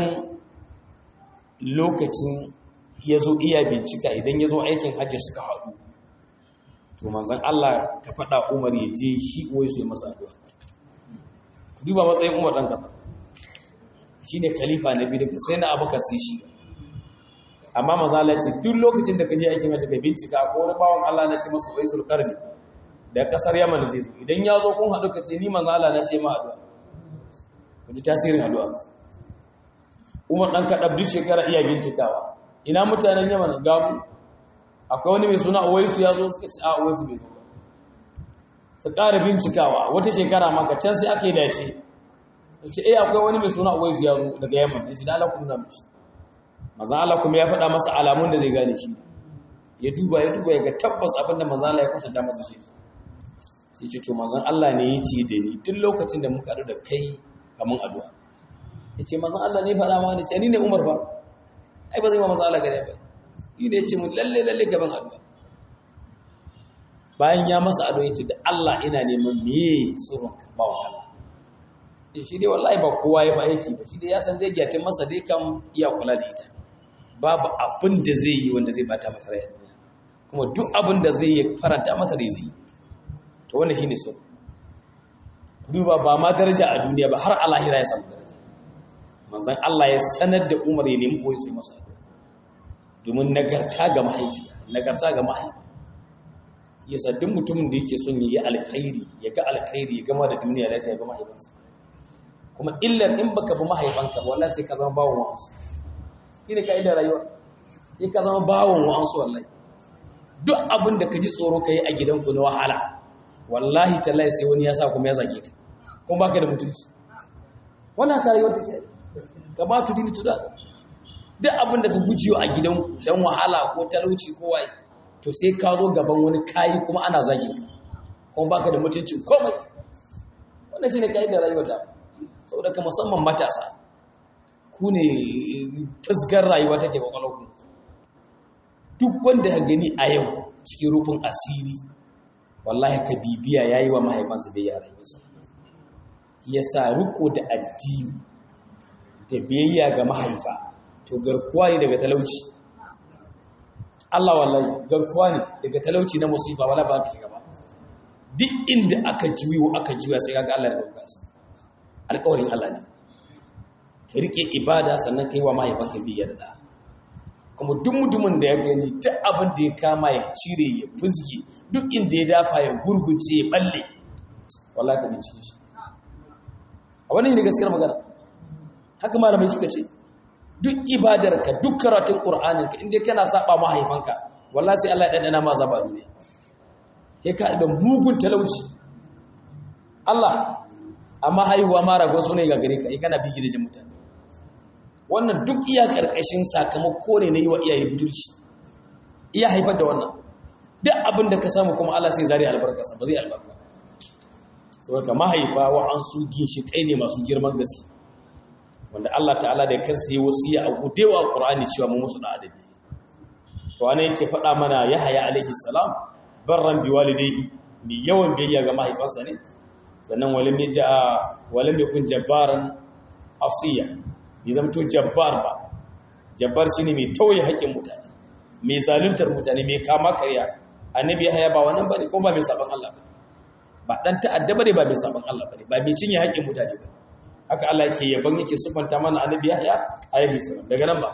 lokacin ya zo iya bincika idan ya zo aikin hajji suka haɗu to manzan Allah ka faɗa umar ya je shi wai su yi masa addu'a ku duba matsayin umar ɗan kafa shi ne khalifa na biyu daga sai na abubakar sai shi amma manzan Allah ce duk lokacin da ka je aikin hajji ka bincika ko wani bawan Allah na ce masa wai sulkar ne da kasar yaman zai zo idan ya zo kun haɗu ka ce ni manzan Allah na ce ma addu'a ku ji tasirin addu'a umar ɗan kaɗab duk shekara iya bincikawa ina mutanen yaman gamu akwai wani mai suna Uwaisu ya zo suka ce a Uwaisu bai zo ba su ƙara bincikawa wata shekara maka can sai aka yi dace su ce eh akwai wani mai suna Uwaisu ya zo daga Yaman ya ce da Allah ku nuna mishi manzon Allah kuma ya faɗa masa alamun da zai gane shi ya duba ya duba ya ga tabbas abin da manzon Allah ya kwatanta masa shi sai ce to manzon Allah ne ya ce da ni duk lokacin da muka haɗu da kai kamun addu'a ya ce manzon Allah ne faɗa ma ne ce ni ne Umar ba ai ba zai ma manzon Allah gare ba yi ne ya ce mun lalle lalle gaban addu'a bayan ya masa addu'a ya ce da Allah ina neman meye tsoronka ba wa Allah shi dai wallahi ba kowa ya ba aiki ba shi dai ya san zai gyatin masa dai kan iya kula da ita babu abin da zai yi wanda zai bata masa rai kuma duk abin da zai yi faranta mata da zai to wannan shine so duba ba ma daraja a duniya ba har a lahira ya samu daraja manzon Allah ya sanar da Umar ya nemi koyi sai masa domin nagarta ga mahaifiya nagarta ga mahaifa yasa duk mutumin da yake son ya yi alkhairi ya ga alkhairi ya gama da duniya lafiya ya ga mahaifansa kuma illar in baka bi mahaifanka wallahi sai ka zama bawon wa'ansu shine kaidar rayuwa sai ka zama bawon wa'ansu wallahi duk abin da ka ji tsoro ka yi a gidanku na wahala wallahi tallahi sai wani ya sa kuma ya zage ka kuma baka da mutunci wannan ka rayuwar take ka ba tu dini tuda duk abin da ka gujiyo a gidan dan wahala ko talauci ko waye to sai ka zo gaban wani kayi kuma ana zage ka kuma baka da mutuncin komai wannan shine kaidar rayuwar ta saboda ka musamman matasa ku ne tasgar rayuwa take kwakwalwarku duk wanda ya gani a yau cikin rufin asiri wallahi ka bibiya ya yi wa mahaifansa bai yara rayuwarsa ya sa riko da addini da biyayya ga mahaifa to garkuwa ne daga talauci Allah wallahi garkuwa ne daga talauci na musifa wala ba ka shiga ba duk inda aka juyo aka juya sai kaga Allah da bukasa alƙawarin Allah ne ka rike ibada sannan kai wa mahaifanka biyar da kuma duk mutumin da ya gani duk abin da ya kama ya cire ya fuzge duk inda ya dafa ya gurgunce ya balle wallahi ka bincike shi a wani ne gaskiyar magana haka malamai suka ce duk ibadarka duk karatun qur'aninka inda kana saba mahaifanka wallahi sai Allah ya dandana ma azaba ne kai ka da mugun talauci Allah amma haihuwa ma ragon su ne ga gare ka kana bi gidajen mutane wannan duk iya karkashin sakamako ne na yi wa iyaye budurci iya haifar da wannan duk abin da ka samu kuma Allah sai zari albarkarsa ba zai albarka saboda mahaifa wa an su ginshi kai ne masu girman gaske wanda Allah ta'ala da kansa yi wasiya a gudewa Qur'ani cewa mu musu da adabi to ana yake faɗa mana Yahaya alaihi salam barran bi walidayhi ni yawan biyayya ga mahaifansa ne sannan walam yaja walam yakun jabbaran asiya ya zamto jabbar ba jabbar shine mai tauye haƙƙin mutane mai zaluntar mutane mai kama karya annabi ya haya ba wannan bane ko ba mai saban Allah bane ba dan ta'adda bane ba mai saban Allah bane ba mai cinye haƙƙin mutane bane haka Allah yake yaban yake sufanta mana annabi ya haya alaihi salam daga nan ba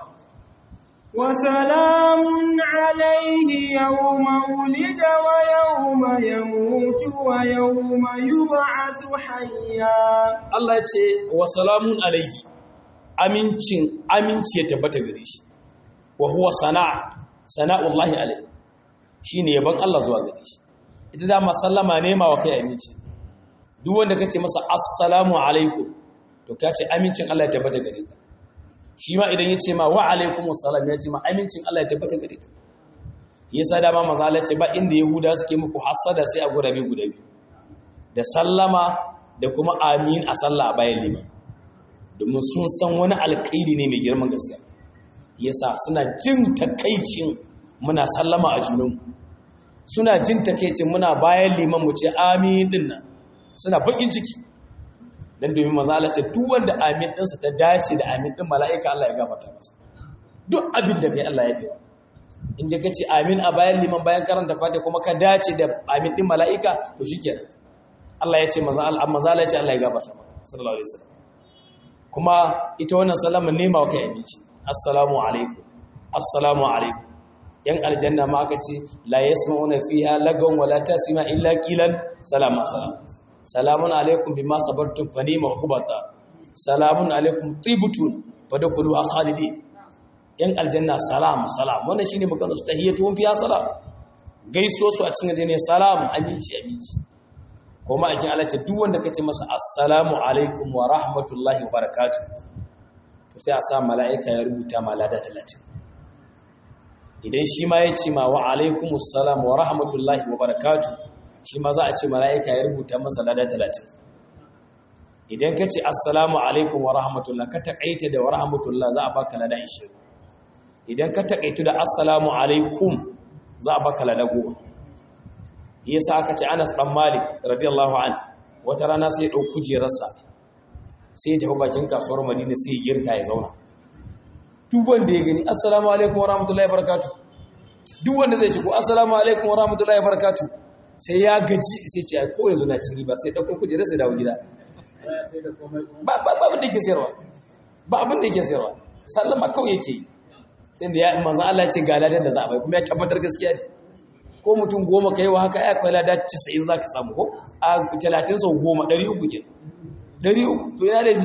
وسلام عليه يوم ولد ويوم يموت ويوم يبعث حيا Allah ya ce wa salamun alaihi amincin aminci ya tabbata gare shi wa huwa sana'a sana'ullahi alaihi shine yaban Allah zuwa gare shi ita da ma sallama ne ma wa kai aminci duk wanda kace masa assalamu alaikum to kace amincin Allah ya tabbata gare ka shi ma idan yace ma wa alaikumus salam ya ce ma amincin Allah ya tabbata gare ka yasa da ma maza Allah ce ba inda yahuda suke muku hasada sai a gurabe guda biyu da sallama da kuma amin a sallah a bayan liman domin sun san wani alkairi ne mai girman gaskiya yasa suna jin takaicin muna sallama a junanmu suna jin takaicin muna bayan liman mu ce amin din nan suna bakin ciki dan domin maza Allah ce duk wanda amin ɗinsa ta dace da amin ɗin mala'ika Allah ya gafarta masa duk abin da kai Allah ya kai inda ka ce amin a bayan liman bayan karanta fata kuma ka dace da amin ɗin mala'ika to shikenan Allah ya ce maza Allah ya ce Allah ya gafarta maka sallallahu alaihi wasallam kuma ita wannan salama nema wa kai abinci assalamu alaikum assalamu alaikum yan aljanna ma aka ce la yasma'una fiha lagawan wala tasma illa qilan salama salam salamun alaikum bima sabartum fa ni'ma uqbata salamun alaikum tibutun fadkhulu khalidin yan aljanna salam salam wannan shine maganar su tahiyatuhum fiha salam gaiso su a cikin aljanna salam aminci aminci kuma akin Allah ce duk wanda kace masa assalamu alaikum wa rahmatullahi wa barakatuh to sai a sa mala'ika ya rubuta malada 30 idan shi ma ya ce ma wa alaikumus salam wa rahmatullahi wa barakatuh shi ma za a ce mala'ika ya rubuta masa lada 30 idan ka ce assalamu alaikum wa rahmatullah ka taƙaita da wa rahmatullah za a baka lada 20 idan ka taƙaitu da assalamu alaikum za a baka lada 10 yasa aka ce Anas dan Malik radiyallahu an wata rana sai ya ɗau kujerarsa sai ya tafi bakin kasuwar Madina sai ya girka ya zauna duk wanda ya gani assalamu alaikum wa rahmatullahi wa barakatuh duk wanda zai shigo assalamu alaikum wa rahmatullahi wa barakatuh sai ya gaji sai ce ko yanzu na ci riba sai ɗauko kujerar sai dawo gida ba abin da ke sayarwa ba abin da ke sayarwa sallama kawai yake yi sai da ya manzan Allah ce ga ladar da za a bai kuma ya tabbatar gaskiya ne ko mutum goma ka yi wa haka ya kwai ladar casa'in za ka samu ko a talatin sau goma ɗari uku ke ɗari uku to yana laifi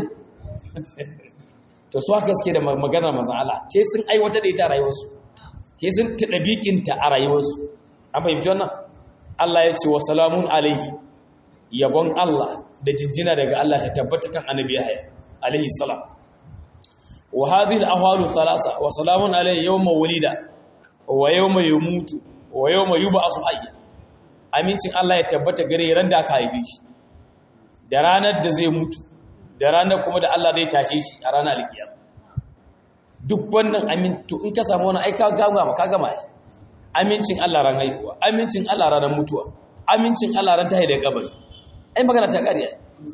to su haka suke da maganar manzan Allah te sun aiwatar da ita a rayuwarsu te sun taɗa bikinta a rayuwarsu an fahimci wannan Allah ya ce wa salamun alaihi yabon Allah da jinjina daga Allah ta tabbata kan annabi Yahya alaihi salam wa hadhihi al-ahwalu thalatha wa salamun alayhi yawma wulida wa yawma yamutu wa yawma yub'asu hayya amincin Allah ya tabbata gare ran da aka haife shi da ranar da zai mutu da ranar kuma da Allah zai tashe shi a ranar alkiyama duk wannan amintu in ka samu wani aika gama ka gama amincin Allah ran haihuwa amincin Allah ranar mutuwa amincin Allah ran tahi da kabari ai magana ta kariya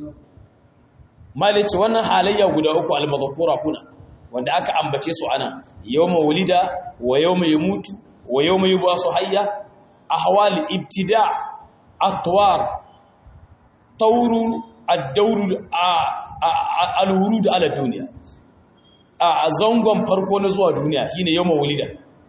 malice wannan halayya guda uku al-madhkura kuna wanda aka ambace su ana yawma wulida wa yawma yamutu wa yawma yub'asu hayya ahwal ibtida' atwar tawru ad-dawr al-wurud ala dunya a zangon farko na zuwa duniya shine yawma wulida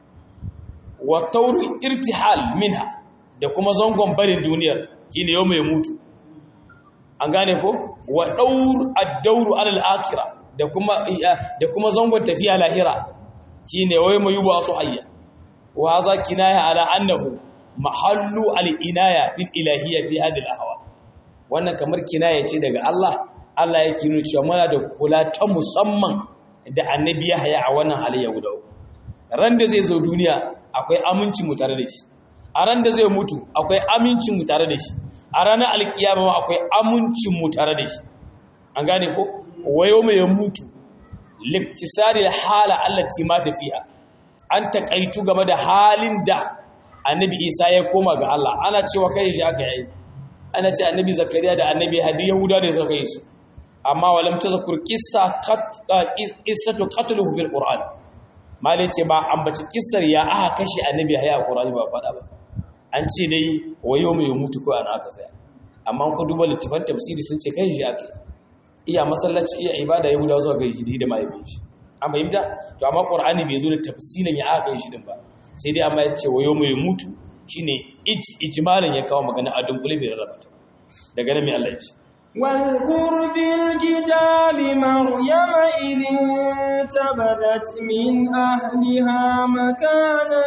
wa tawru irtihal minha da kuma zangon barin duniyar shine yawma yamutu an gane ko wa daur ad-dawru ala al-akhirah da kuma da kuma zangon tafiya lahira shine wai mai yuba su hayya wa hadha kinaya ala annahu mahallu al-inaya fil ilahiyya fi hadhihi al-ahwa wannan kamar kinaya ce daga Allah Allah yake nuna cewa muna da kula ta musamman da annabi ya haya a wannan halayya guda uku ran da zai zo duniya akwai aminci mu tare da shi a ran da zai mutu akwai amincin mu tare da shi a ranar alkiyama akwai amincin mu tare da shi an gane ko wayo mai mutu liktisari hala allati mata fiha an takaitu game da halin da annabi isa ya koma ga Allah ana cewa kai shi aka yi ana ce annabi zakariya da annabi hadi yahuda da suka yi su amma walam tazkur qissa qissatu qatluhu fil qur'an malai ce ba ambaci kissar ya aka kashe annabi haya qur'ani ba fada ba an ce dai wayo mai mutu ko ana aka tsaya amma ku duba littafan tafsiri sun ce kai shi aka yi iya masallaci iya ibada ya gudawa zuwa ga shi da mahaifin shi an fahimta to amma qur'ani bai zo da tafsirin ya aka yi shi din ba sai dai amma ya ce wayo mai mutu shine ijmalan ya kawo magana a dunkule bai rarraba ta daga nan mai Allah ya ce واذكر في الكتاب مريم إذ انتبذت من أهلها مكانا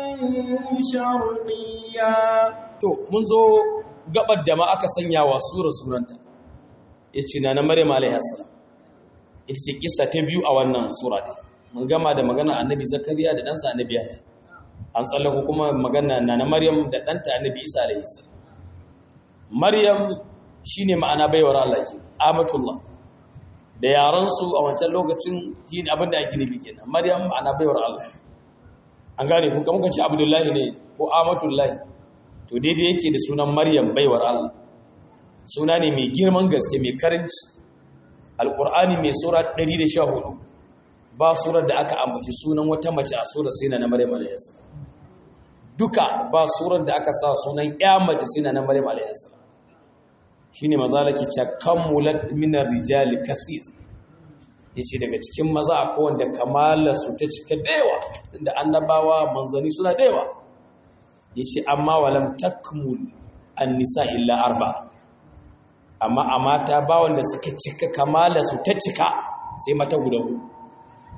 شرقيا to mun zo gabar da ma aka sanya wa sura sunanta yace na na Maryam alaiha salam ita ce kissa ta biyu a wannan sura din mun gama da magana annabi Zakariya da ɗansa annabi Yahya an tsallako kuma magana na na Maryam da ɗanta annabi Isa alaihi salam Maryam shine ma'ana baiwar Allah ke amatullah da yaran su a wancan lokacin shine abin da ake nufi kenan Maryam ma'ana baiwar Allah an gane kun kamar kace Abdullahi ne ko amatullahi to daidai yake da sunan Maryam baiwar Allah suna ne mai girman gaske mai karanci alkur'ani mai sura 114 ba surar da aka ambaci sunan wata mace a surar sai na maryam alayhis duka ba surar da aka sa sunan ya mace sai na maryam alayhis shine mazalaki chakammulat min ar-rijali kathir yace daga cikin maza akwai wanda kamala su ta cika dayawa tunda annabawa manzani suna dayawa yace amma walam takmul an-nisa illa arba'a amma a mata ba wanda suka cika kamala su ta cika sai mata guda hudu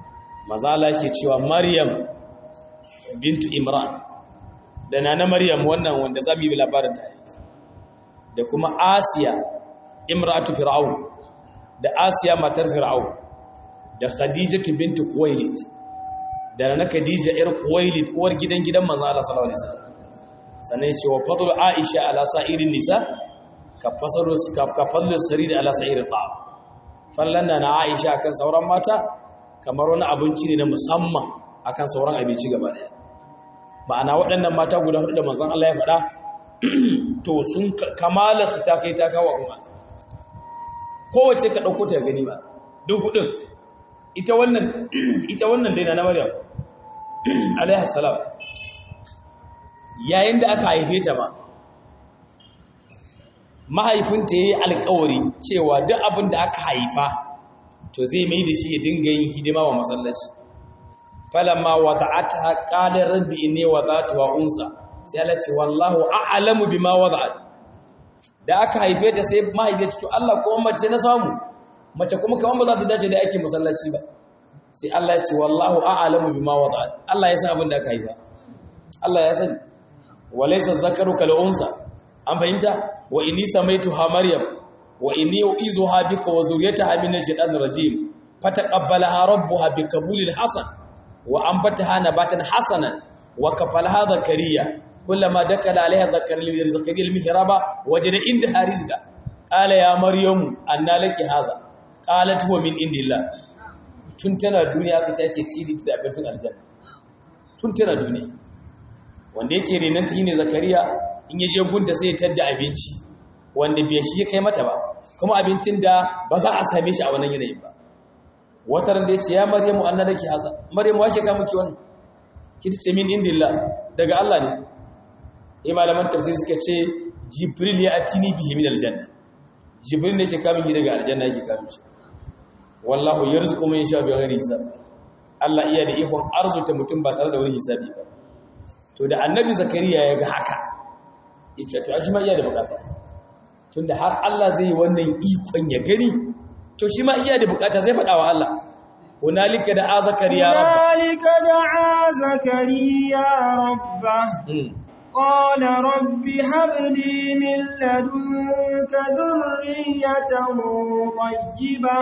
maza Allah yake cewa Maryam bintu Imran da nana Maryam wannan wanda za mu yi labarin ta da kuma Asiya imratu Fir'aun da Asiya matar Fir'aun da Khadijatu bintu Khuwailid da nana Khadija ir Khuwailid uwar gidan gidan manzo Allah sallallahu alaihi wasallam sannan ya ce wa fadlu Aisha ala sa'irin nisa ka fasalu ka fadlu sarid ala sa'irin ta'a fallan na Aisha kan sauran mata kamar wani abinci ne na musamman akan sauran abinci gaba daya ma'ana waɗannan mata guda hudu da manzon Allah ya faɗa to sun kamala su ta kai ta kawo kuma kowace ka ɗauko ta gani ba duk hudun ita wannan ita wannan dai na Maryam alaihi salam yayin da aka haife ta ma mahaifinta yayi alƙawari cewa duk abin da aka haifa to zai mai da shi ya dinga yin hidima wa masallaci falamma wada'atha qala rabbi inni wada'tuha unsa sai Allah ce wallahu a'lamu bima wada'at da aka haife ta sai mahaifiya to Allah ko mace na samu mace kuma kaman ba za ta dace da aikin masallaci ba sai Allah ya ce wallahu a'lamu bima wada'at Allah ya san abin da aka haifa Allah ya sani walaysa zakaru kal unsa an fahimta wa inni samaituha maryam wa inni uizuha bika wa zuriyataha min ash-shaytanir rajim fataqabbalaha rabbuha biqabulin hasan wa anbataha nabatan hasanan wa kafalaha zakariya kullama dakala alaiha zakariya zakariya al-mihraba wajada indaha rizqa qala ya maryam anna laki hadha qalat huwa min indillah tun tana duniya kace ake ci da abincin aljanna tun tana duniya wanda yake renan ta ne zakariya in yaje gunta sai ya tadda abinci wanda bai shi ya kai mata ba kuma abincin da ba za a same shi a wannan yanayin ba wata ran da ya ce ya maryamu anna laki haza maryamu wake ka miki wannan kiti ce min indillah daga Allah ne eh malaman tafsir suka ce jibril ya atini bihi min aljanna jibril ne yake kamin shi daga aljanna yake kamin shi wallahu yarzuqu man yasha bighairi hisab Allah iya da ikon arzuta mutum ba tare da wani hisabi ba to da annabi zakariya ya ga haka yace to shi ma iya da bukata tunda har Allah zai yi wannan ikon ya gani to shi ma iya da bukata zai faɗa wa Allah hunalika da a zakariya rabba hunalika da a zakariya rabba قال رب هب لي من لدنك ذرية طيبة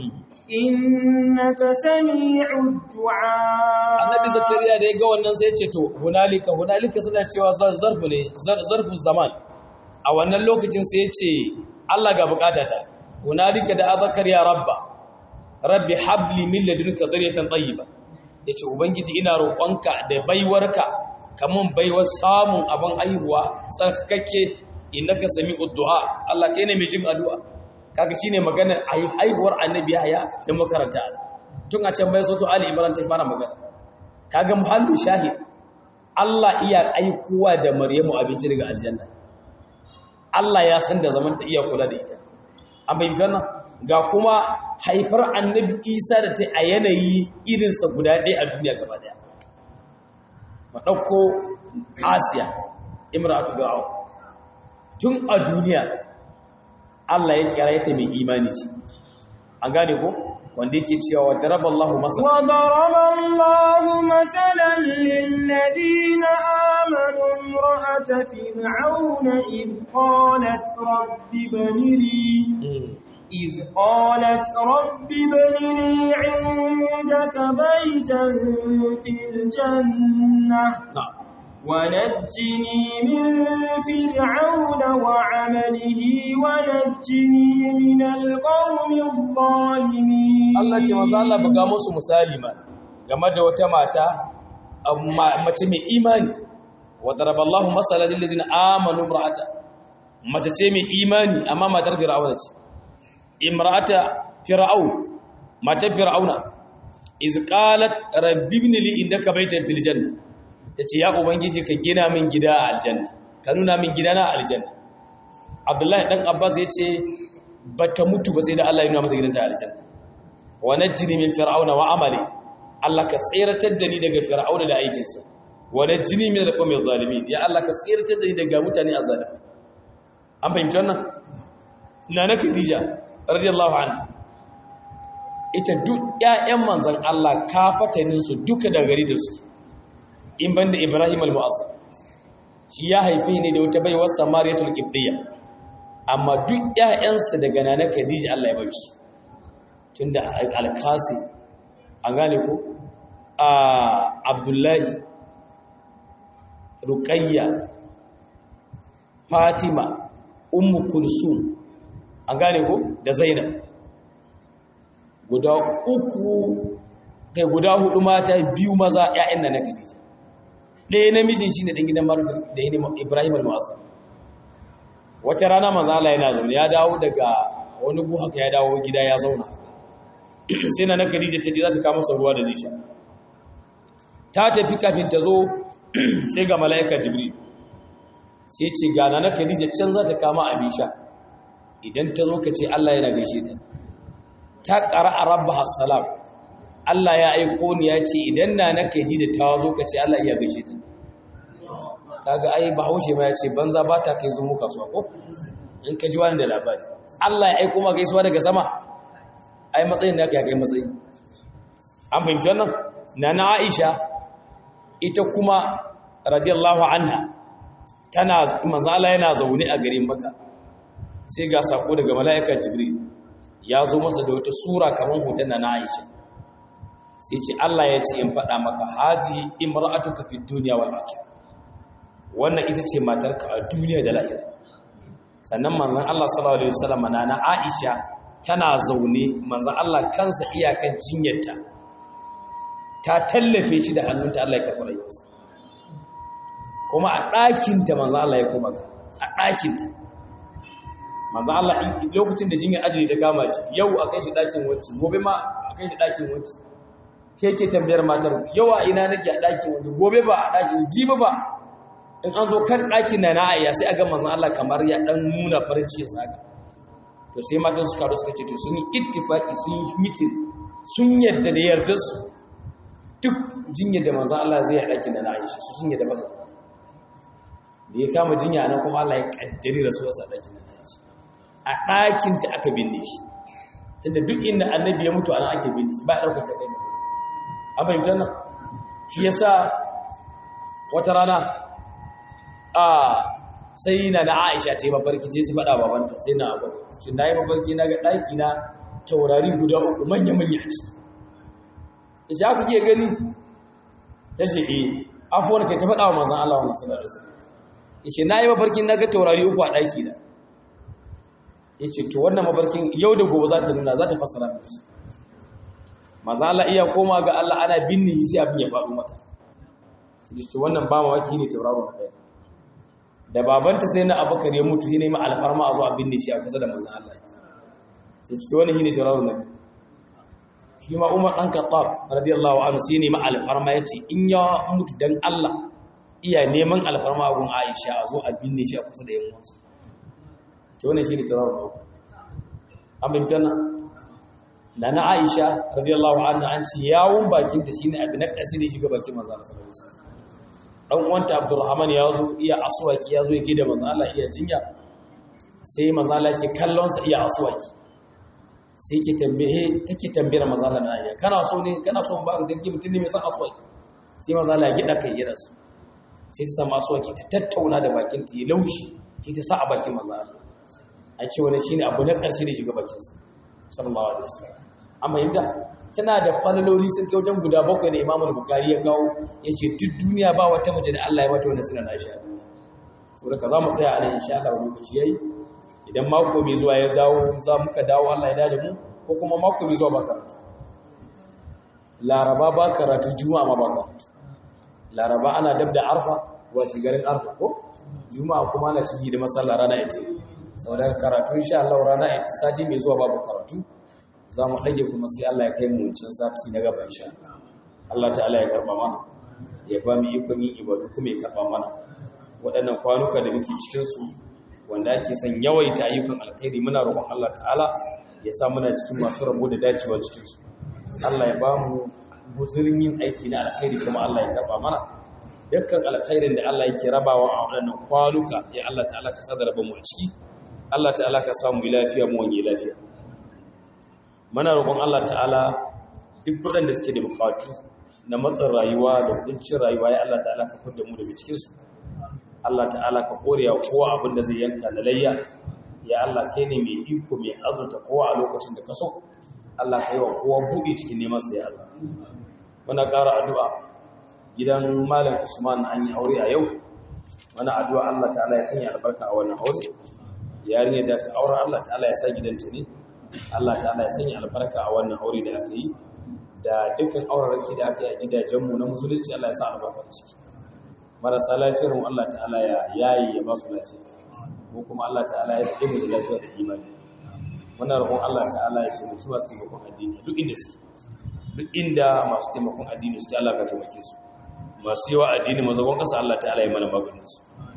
إنك سميع الدعاء annabi zakariya da ya ga wannan sai ya ce to hunalika hunalika suna cewa zarfu ne zarfu zaman a wannan lokacin sai ya ce Allah ga bukatata hunalika da zakariya rabba rabbi habli min ladunka dhurriyatan tayyiba yace ubangiji ina roƙonka da baiwarka kamun baiwar samun abin aihuwa tsarkakakke innaka sami'ud du'a Allah kai ne mai jin addu'a kaga shine maganar aihuwar annabi Yahya da makaranta tun a can bai so to Ali Imran ta fara magana kaga muhallu shahid Allah iya aikowa da Maryamu abinci daga aljanna Allah ya san da zaman ta iya kula da ita an bayyana ga kuma haifar annabi Isa da ta a yanayi irinsa guda ɗaya a duniya gaba daya ma ɗauko Asiya imratu Fir'aun tun a duniya Allah ya kira ta mai imani ce an gane ko wanda yake cewa wa daraballahu masala wa daraballahu masalan lil ladina amanu imra'ata fir'auna id qalat rabbi banili إذ قالت رب ابن لي عندك بيتا في الجنة ونجني من فرعون وعمله ونجني من القوم الظالمين Allah ce manzo Allah buga musu misali ma game da wata mata mace mai imani wa daraballahu masalan lil ladina amanu imra'ata mace ce mai imani amma matar fir'auna ce imra'ata fir'aun matar fir'auna iz qalat rabbi ibn li indaka baytan fil janna tace ya ubangiji ka gina min gida a aljanna ka nuna min gida na aljanna abdullahi dan abbas yace bata mutu ba sai da Allah ya nuna mata gidanta a aljanna wa najjini min fir'auna wa amali Allah ka tsiratar da ni daga fir'auna da aikinsa wa najjini min alqawmi zalimin ya Allah ka tsiratar da ni daga mutane azalimi an fahimci wannan nana khadija radiyallahu anha ita duk ƴaƴan manzon Allah kafatanin su duka da gari da su in banda Ibrahim al-Mu'azzam shi ya haife ne da wata baiwar Samariyatul Qibtiyya amma duk ƴaƴansa daga nana Khadija Allah ya bar su tunda al-Qasi an gane ko a Abdullahi Ruqayya Fatima Ummu Kulsum an gane ko da Zainab guda uku kai guda hudu mata biyu maza ƴaƴan nan na Khadija ɗaya namijin shine dan gidan Maruf da Ibrahim al-Mu'azzam wata rana manzo Allah yana zaune ya dawo daga wani gu haka ya dawo gida ya zauna sai na Khadija ta je za ta kawo masa ruwa da zai sha ta tafi kafin ta zo sai ga mala'ika Jibril sai ce ga na Khadija can za ta kama abin sha idan ta zo ka ce Allah yana gaishe ta ta qara'a rabbaha salam Allah ya aiko ni ya ce idan na na Khadija ta zo ka ce Allah iya gaishe ta kaga ai bahaushe ma ya ce banza ba ta kai zo mu kasuwa ko in ka ji wani da labari Allah ya aiko ma gaisuwa daga sama ai matsayin da ya kai matsayi an fahimci wannan nana Aisha ita kuma radiyallahu anha tana manzo Allah yana zaune a garin Makka sai ga sako daga malaika Jibril ya zo masa da wata sura kamar hoton nana Aisha sai ce Allah ya ce in faɗa maka hazi imra'atuka fid dunya wal akhirah wannan ita ce matarka a duniya da lahira sannan manzon Allah sallallahu alaihi wasallam na Aisha tana zaune manzon Allah kansa iyakan cinyarta ta tallafe shi da hannunta Allah ya karɓi rayuwarsa kuma a ɗakinta manzon Allah ya kuma ga a ɗakinta manzon Allah lokacin da jinyar ajali ta kama shi yau a kai shi ɗakin wacce gobe ma a kai shi ɗakin wacce ke ke tambayar matar yau a ina nake a ɗakin wacce gobe ba a ɗakin jibi ba in an zo kan ɗakin na na'ayya sai a ga manzan Allah kamar ya ɗan nuna farin cikin saka to sai matan suka haɗu suka ce to sun yi ittifaqi sun yi mitin sun yadda da yarda su duk jinya da manzan Allah zai yi ɗakin na na'ayya su sun yadda masa da ya kama jinya nan kuma Allah ya kaddari rasuwarsa a ɗakin na na'ayya a ɗakin ta aka binne shi tunda duk inda annabi ya mutu ana ake binne shi ba a ɗaukar ta ɗaya an fahimtar nan shi yasa wata rana a sai na na aisha ta yi mafarki sai su faɗa babanta sai na abu cin na yi mafarki na ga ɗaki na taurari guda uku manya-manya ce isha ku iya gani ta ce e afuwar kai ta faɗa wa mazan Allah wani sanar da sanar ishe na yi mafarki na ga taurari uku a ɗaki na ya ce to wannan mafarkin yau da gobe za ta nuna za ta fassara mafi mazan Allah iya koma ga Allah ana binne sai abin ya faɗo mata su ce wannan ba mawaki ne tauraro na ɗaya da babanta sai na abubakar ya mutu shi ne ma alfarma a zo a binne shi a kusa da manzan Allah sai ciki wani shi ne tauraro na biyu shi ma umar ɗan kaɓar radiyallahu anhu sai ne ma alfarma ya ce in ya mutu don Allah iya neman alfarma a gun aisha a zo a binne shi a kusa da yan wansa ce wani shi ne tauraro na uku an bin tana da na aisha radiyallahu anhu an ce yawon bakin ta shine abin na ƙasi da shiga bakin manzan Allah sallallahu alaihi wasallam dan uwanta Abdulrahman ya zo iya aswaki ya zo ya gida manzo Allah iya jinya sai manzo Allah ke kallon sa iya aswaki sai ke tambaye take tambayar manzo Allah na iya kana so ne kana so ba da ki mutun ne mai san aswaki sai manzo Allah ya gida kai yana so sai ta samu aswaki ta tattauna da bakin ta ya laushi sai ta sa a bakin manzo Allah a ce wani shine abu na karshe da shiga bakin sa sallallahu alaihi wasallam amma yanda tana da falaloli sun kai wajen guda bakwai da imamul bukari ya kawo ya ce duk duniya ba wata mace da Allah ya mata wani suna na sha saboda ka za mu tsaya a nan insha Allah wani lokaci yayi idan mako mai zuwa ya dawo za muka dawo Allah ya dade mu ko kuma mako mai zuwa ba karatu laraba ba karatu juma'a ma ba karatu laraba ana dab da arfa wace garin arfa ko juma'a kuma ana ciki da masallah rana ita saboda karatu insha Allah rana ita sati mai zuwa babu karatu za mu ɗage kuma sai Allah ya kai mu wancan sati na gaba insha Allah ta'ala ya karba mana ya ba mu ikon yin ibadu kuma ya karba mana waɗannan kwanuka da muke cikin su wanda ake son yawaita ayyukan alkhairi muna roƙon Allah ta'ala ya sa muna cikin masu rabo da dacewa cikin su Allah ya ba mu guzurin yin aiki na alkhairi kuma Allah ya karba mana dukkan alkhairin da Allah yake rabawa a waɗannan kwanuka ya Allah ta'ala ka sadar mu a ciki Allah ta'ala ka samu lafiya mu wani lafiya muna roƙon Allah ta'ala duk waɗanda suke da bukatu na matsin rayuwa da kuncin rayuwa ya Allah ta'ala ka fidda mu daga cikin su Allah ta'ala ka korewa kowa abin da zai yanka da layya ya Allah kai ne mai iko mai azurta kowa a lokacin da ka so Allah ka yi wa kowa buɗe cikin neman sa ya Allah muna ƙara addu'a gidan malam Usman an yi aure a yau wani addu'a Allah ta'ala ya sanya albarka a wannan aure yarinya da ka aure Allah ta'ala ya sa gidanta ne Allah ta'ala ya sanya albarka a wannan aure da aka yi da dukkan auraraki da aka yi a gidajenmu na musulunci Allah ya sa albarka da ciki marasa lafiyar mu Allah ta'ala ya yayi ya ba su lafiya mu kuma Allah ta'ala ya rike mu da lafiya da imani muna roƙon Allah ta'ala ya taimaki masu taimakon addini duk inda suke duk inda masu taimakon addini suke Allah ka taimake su masu yawa addini mazagon ƙasa Allah ta'ala ya mana maganin su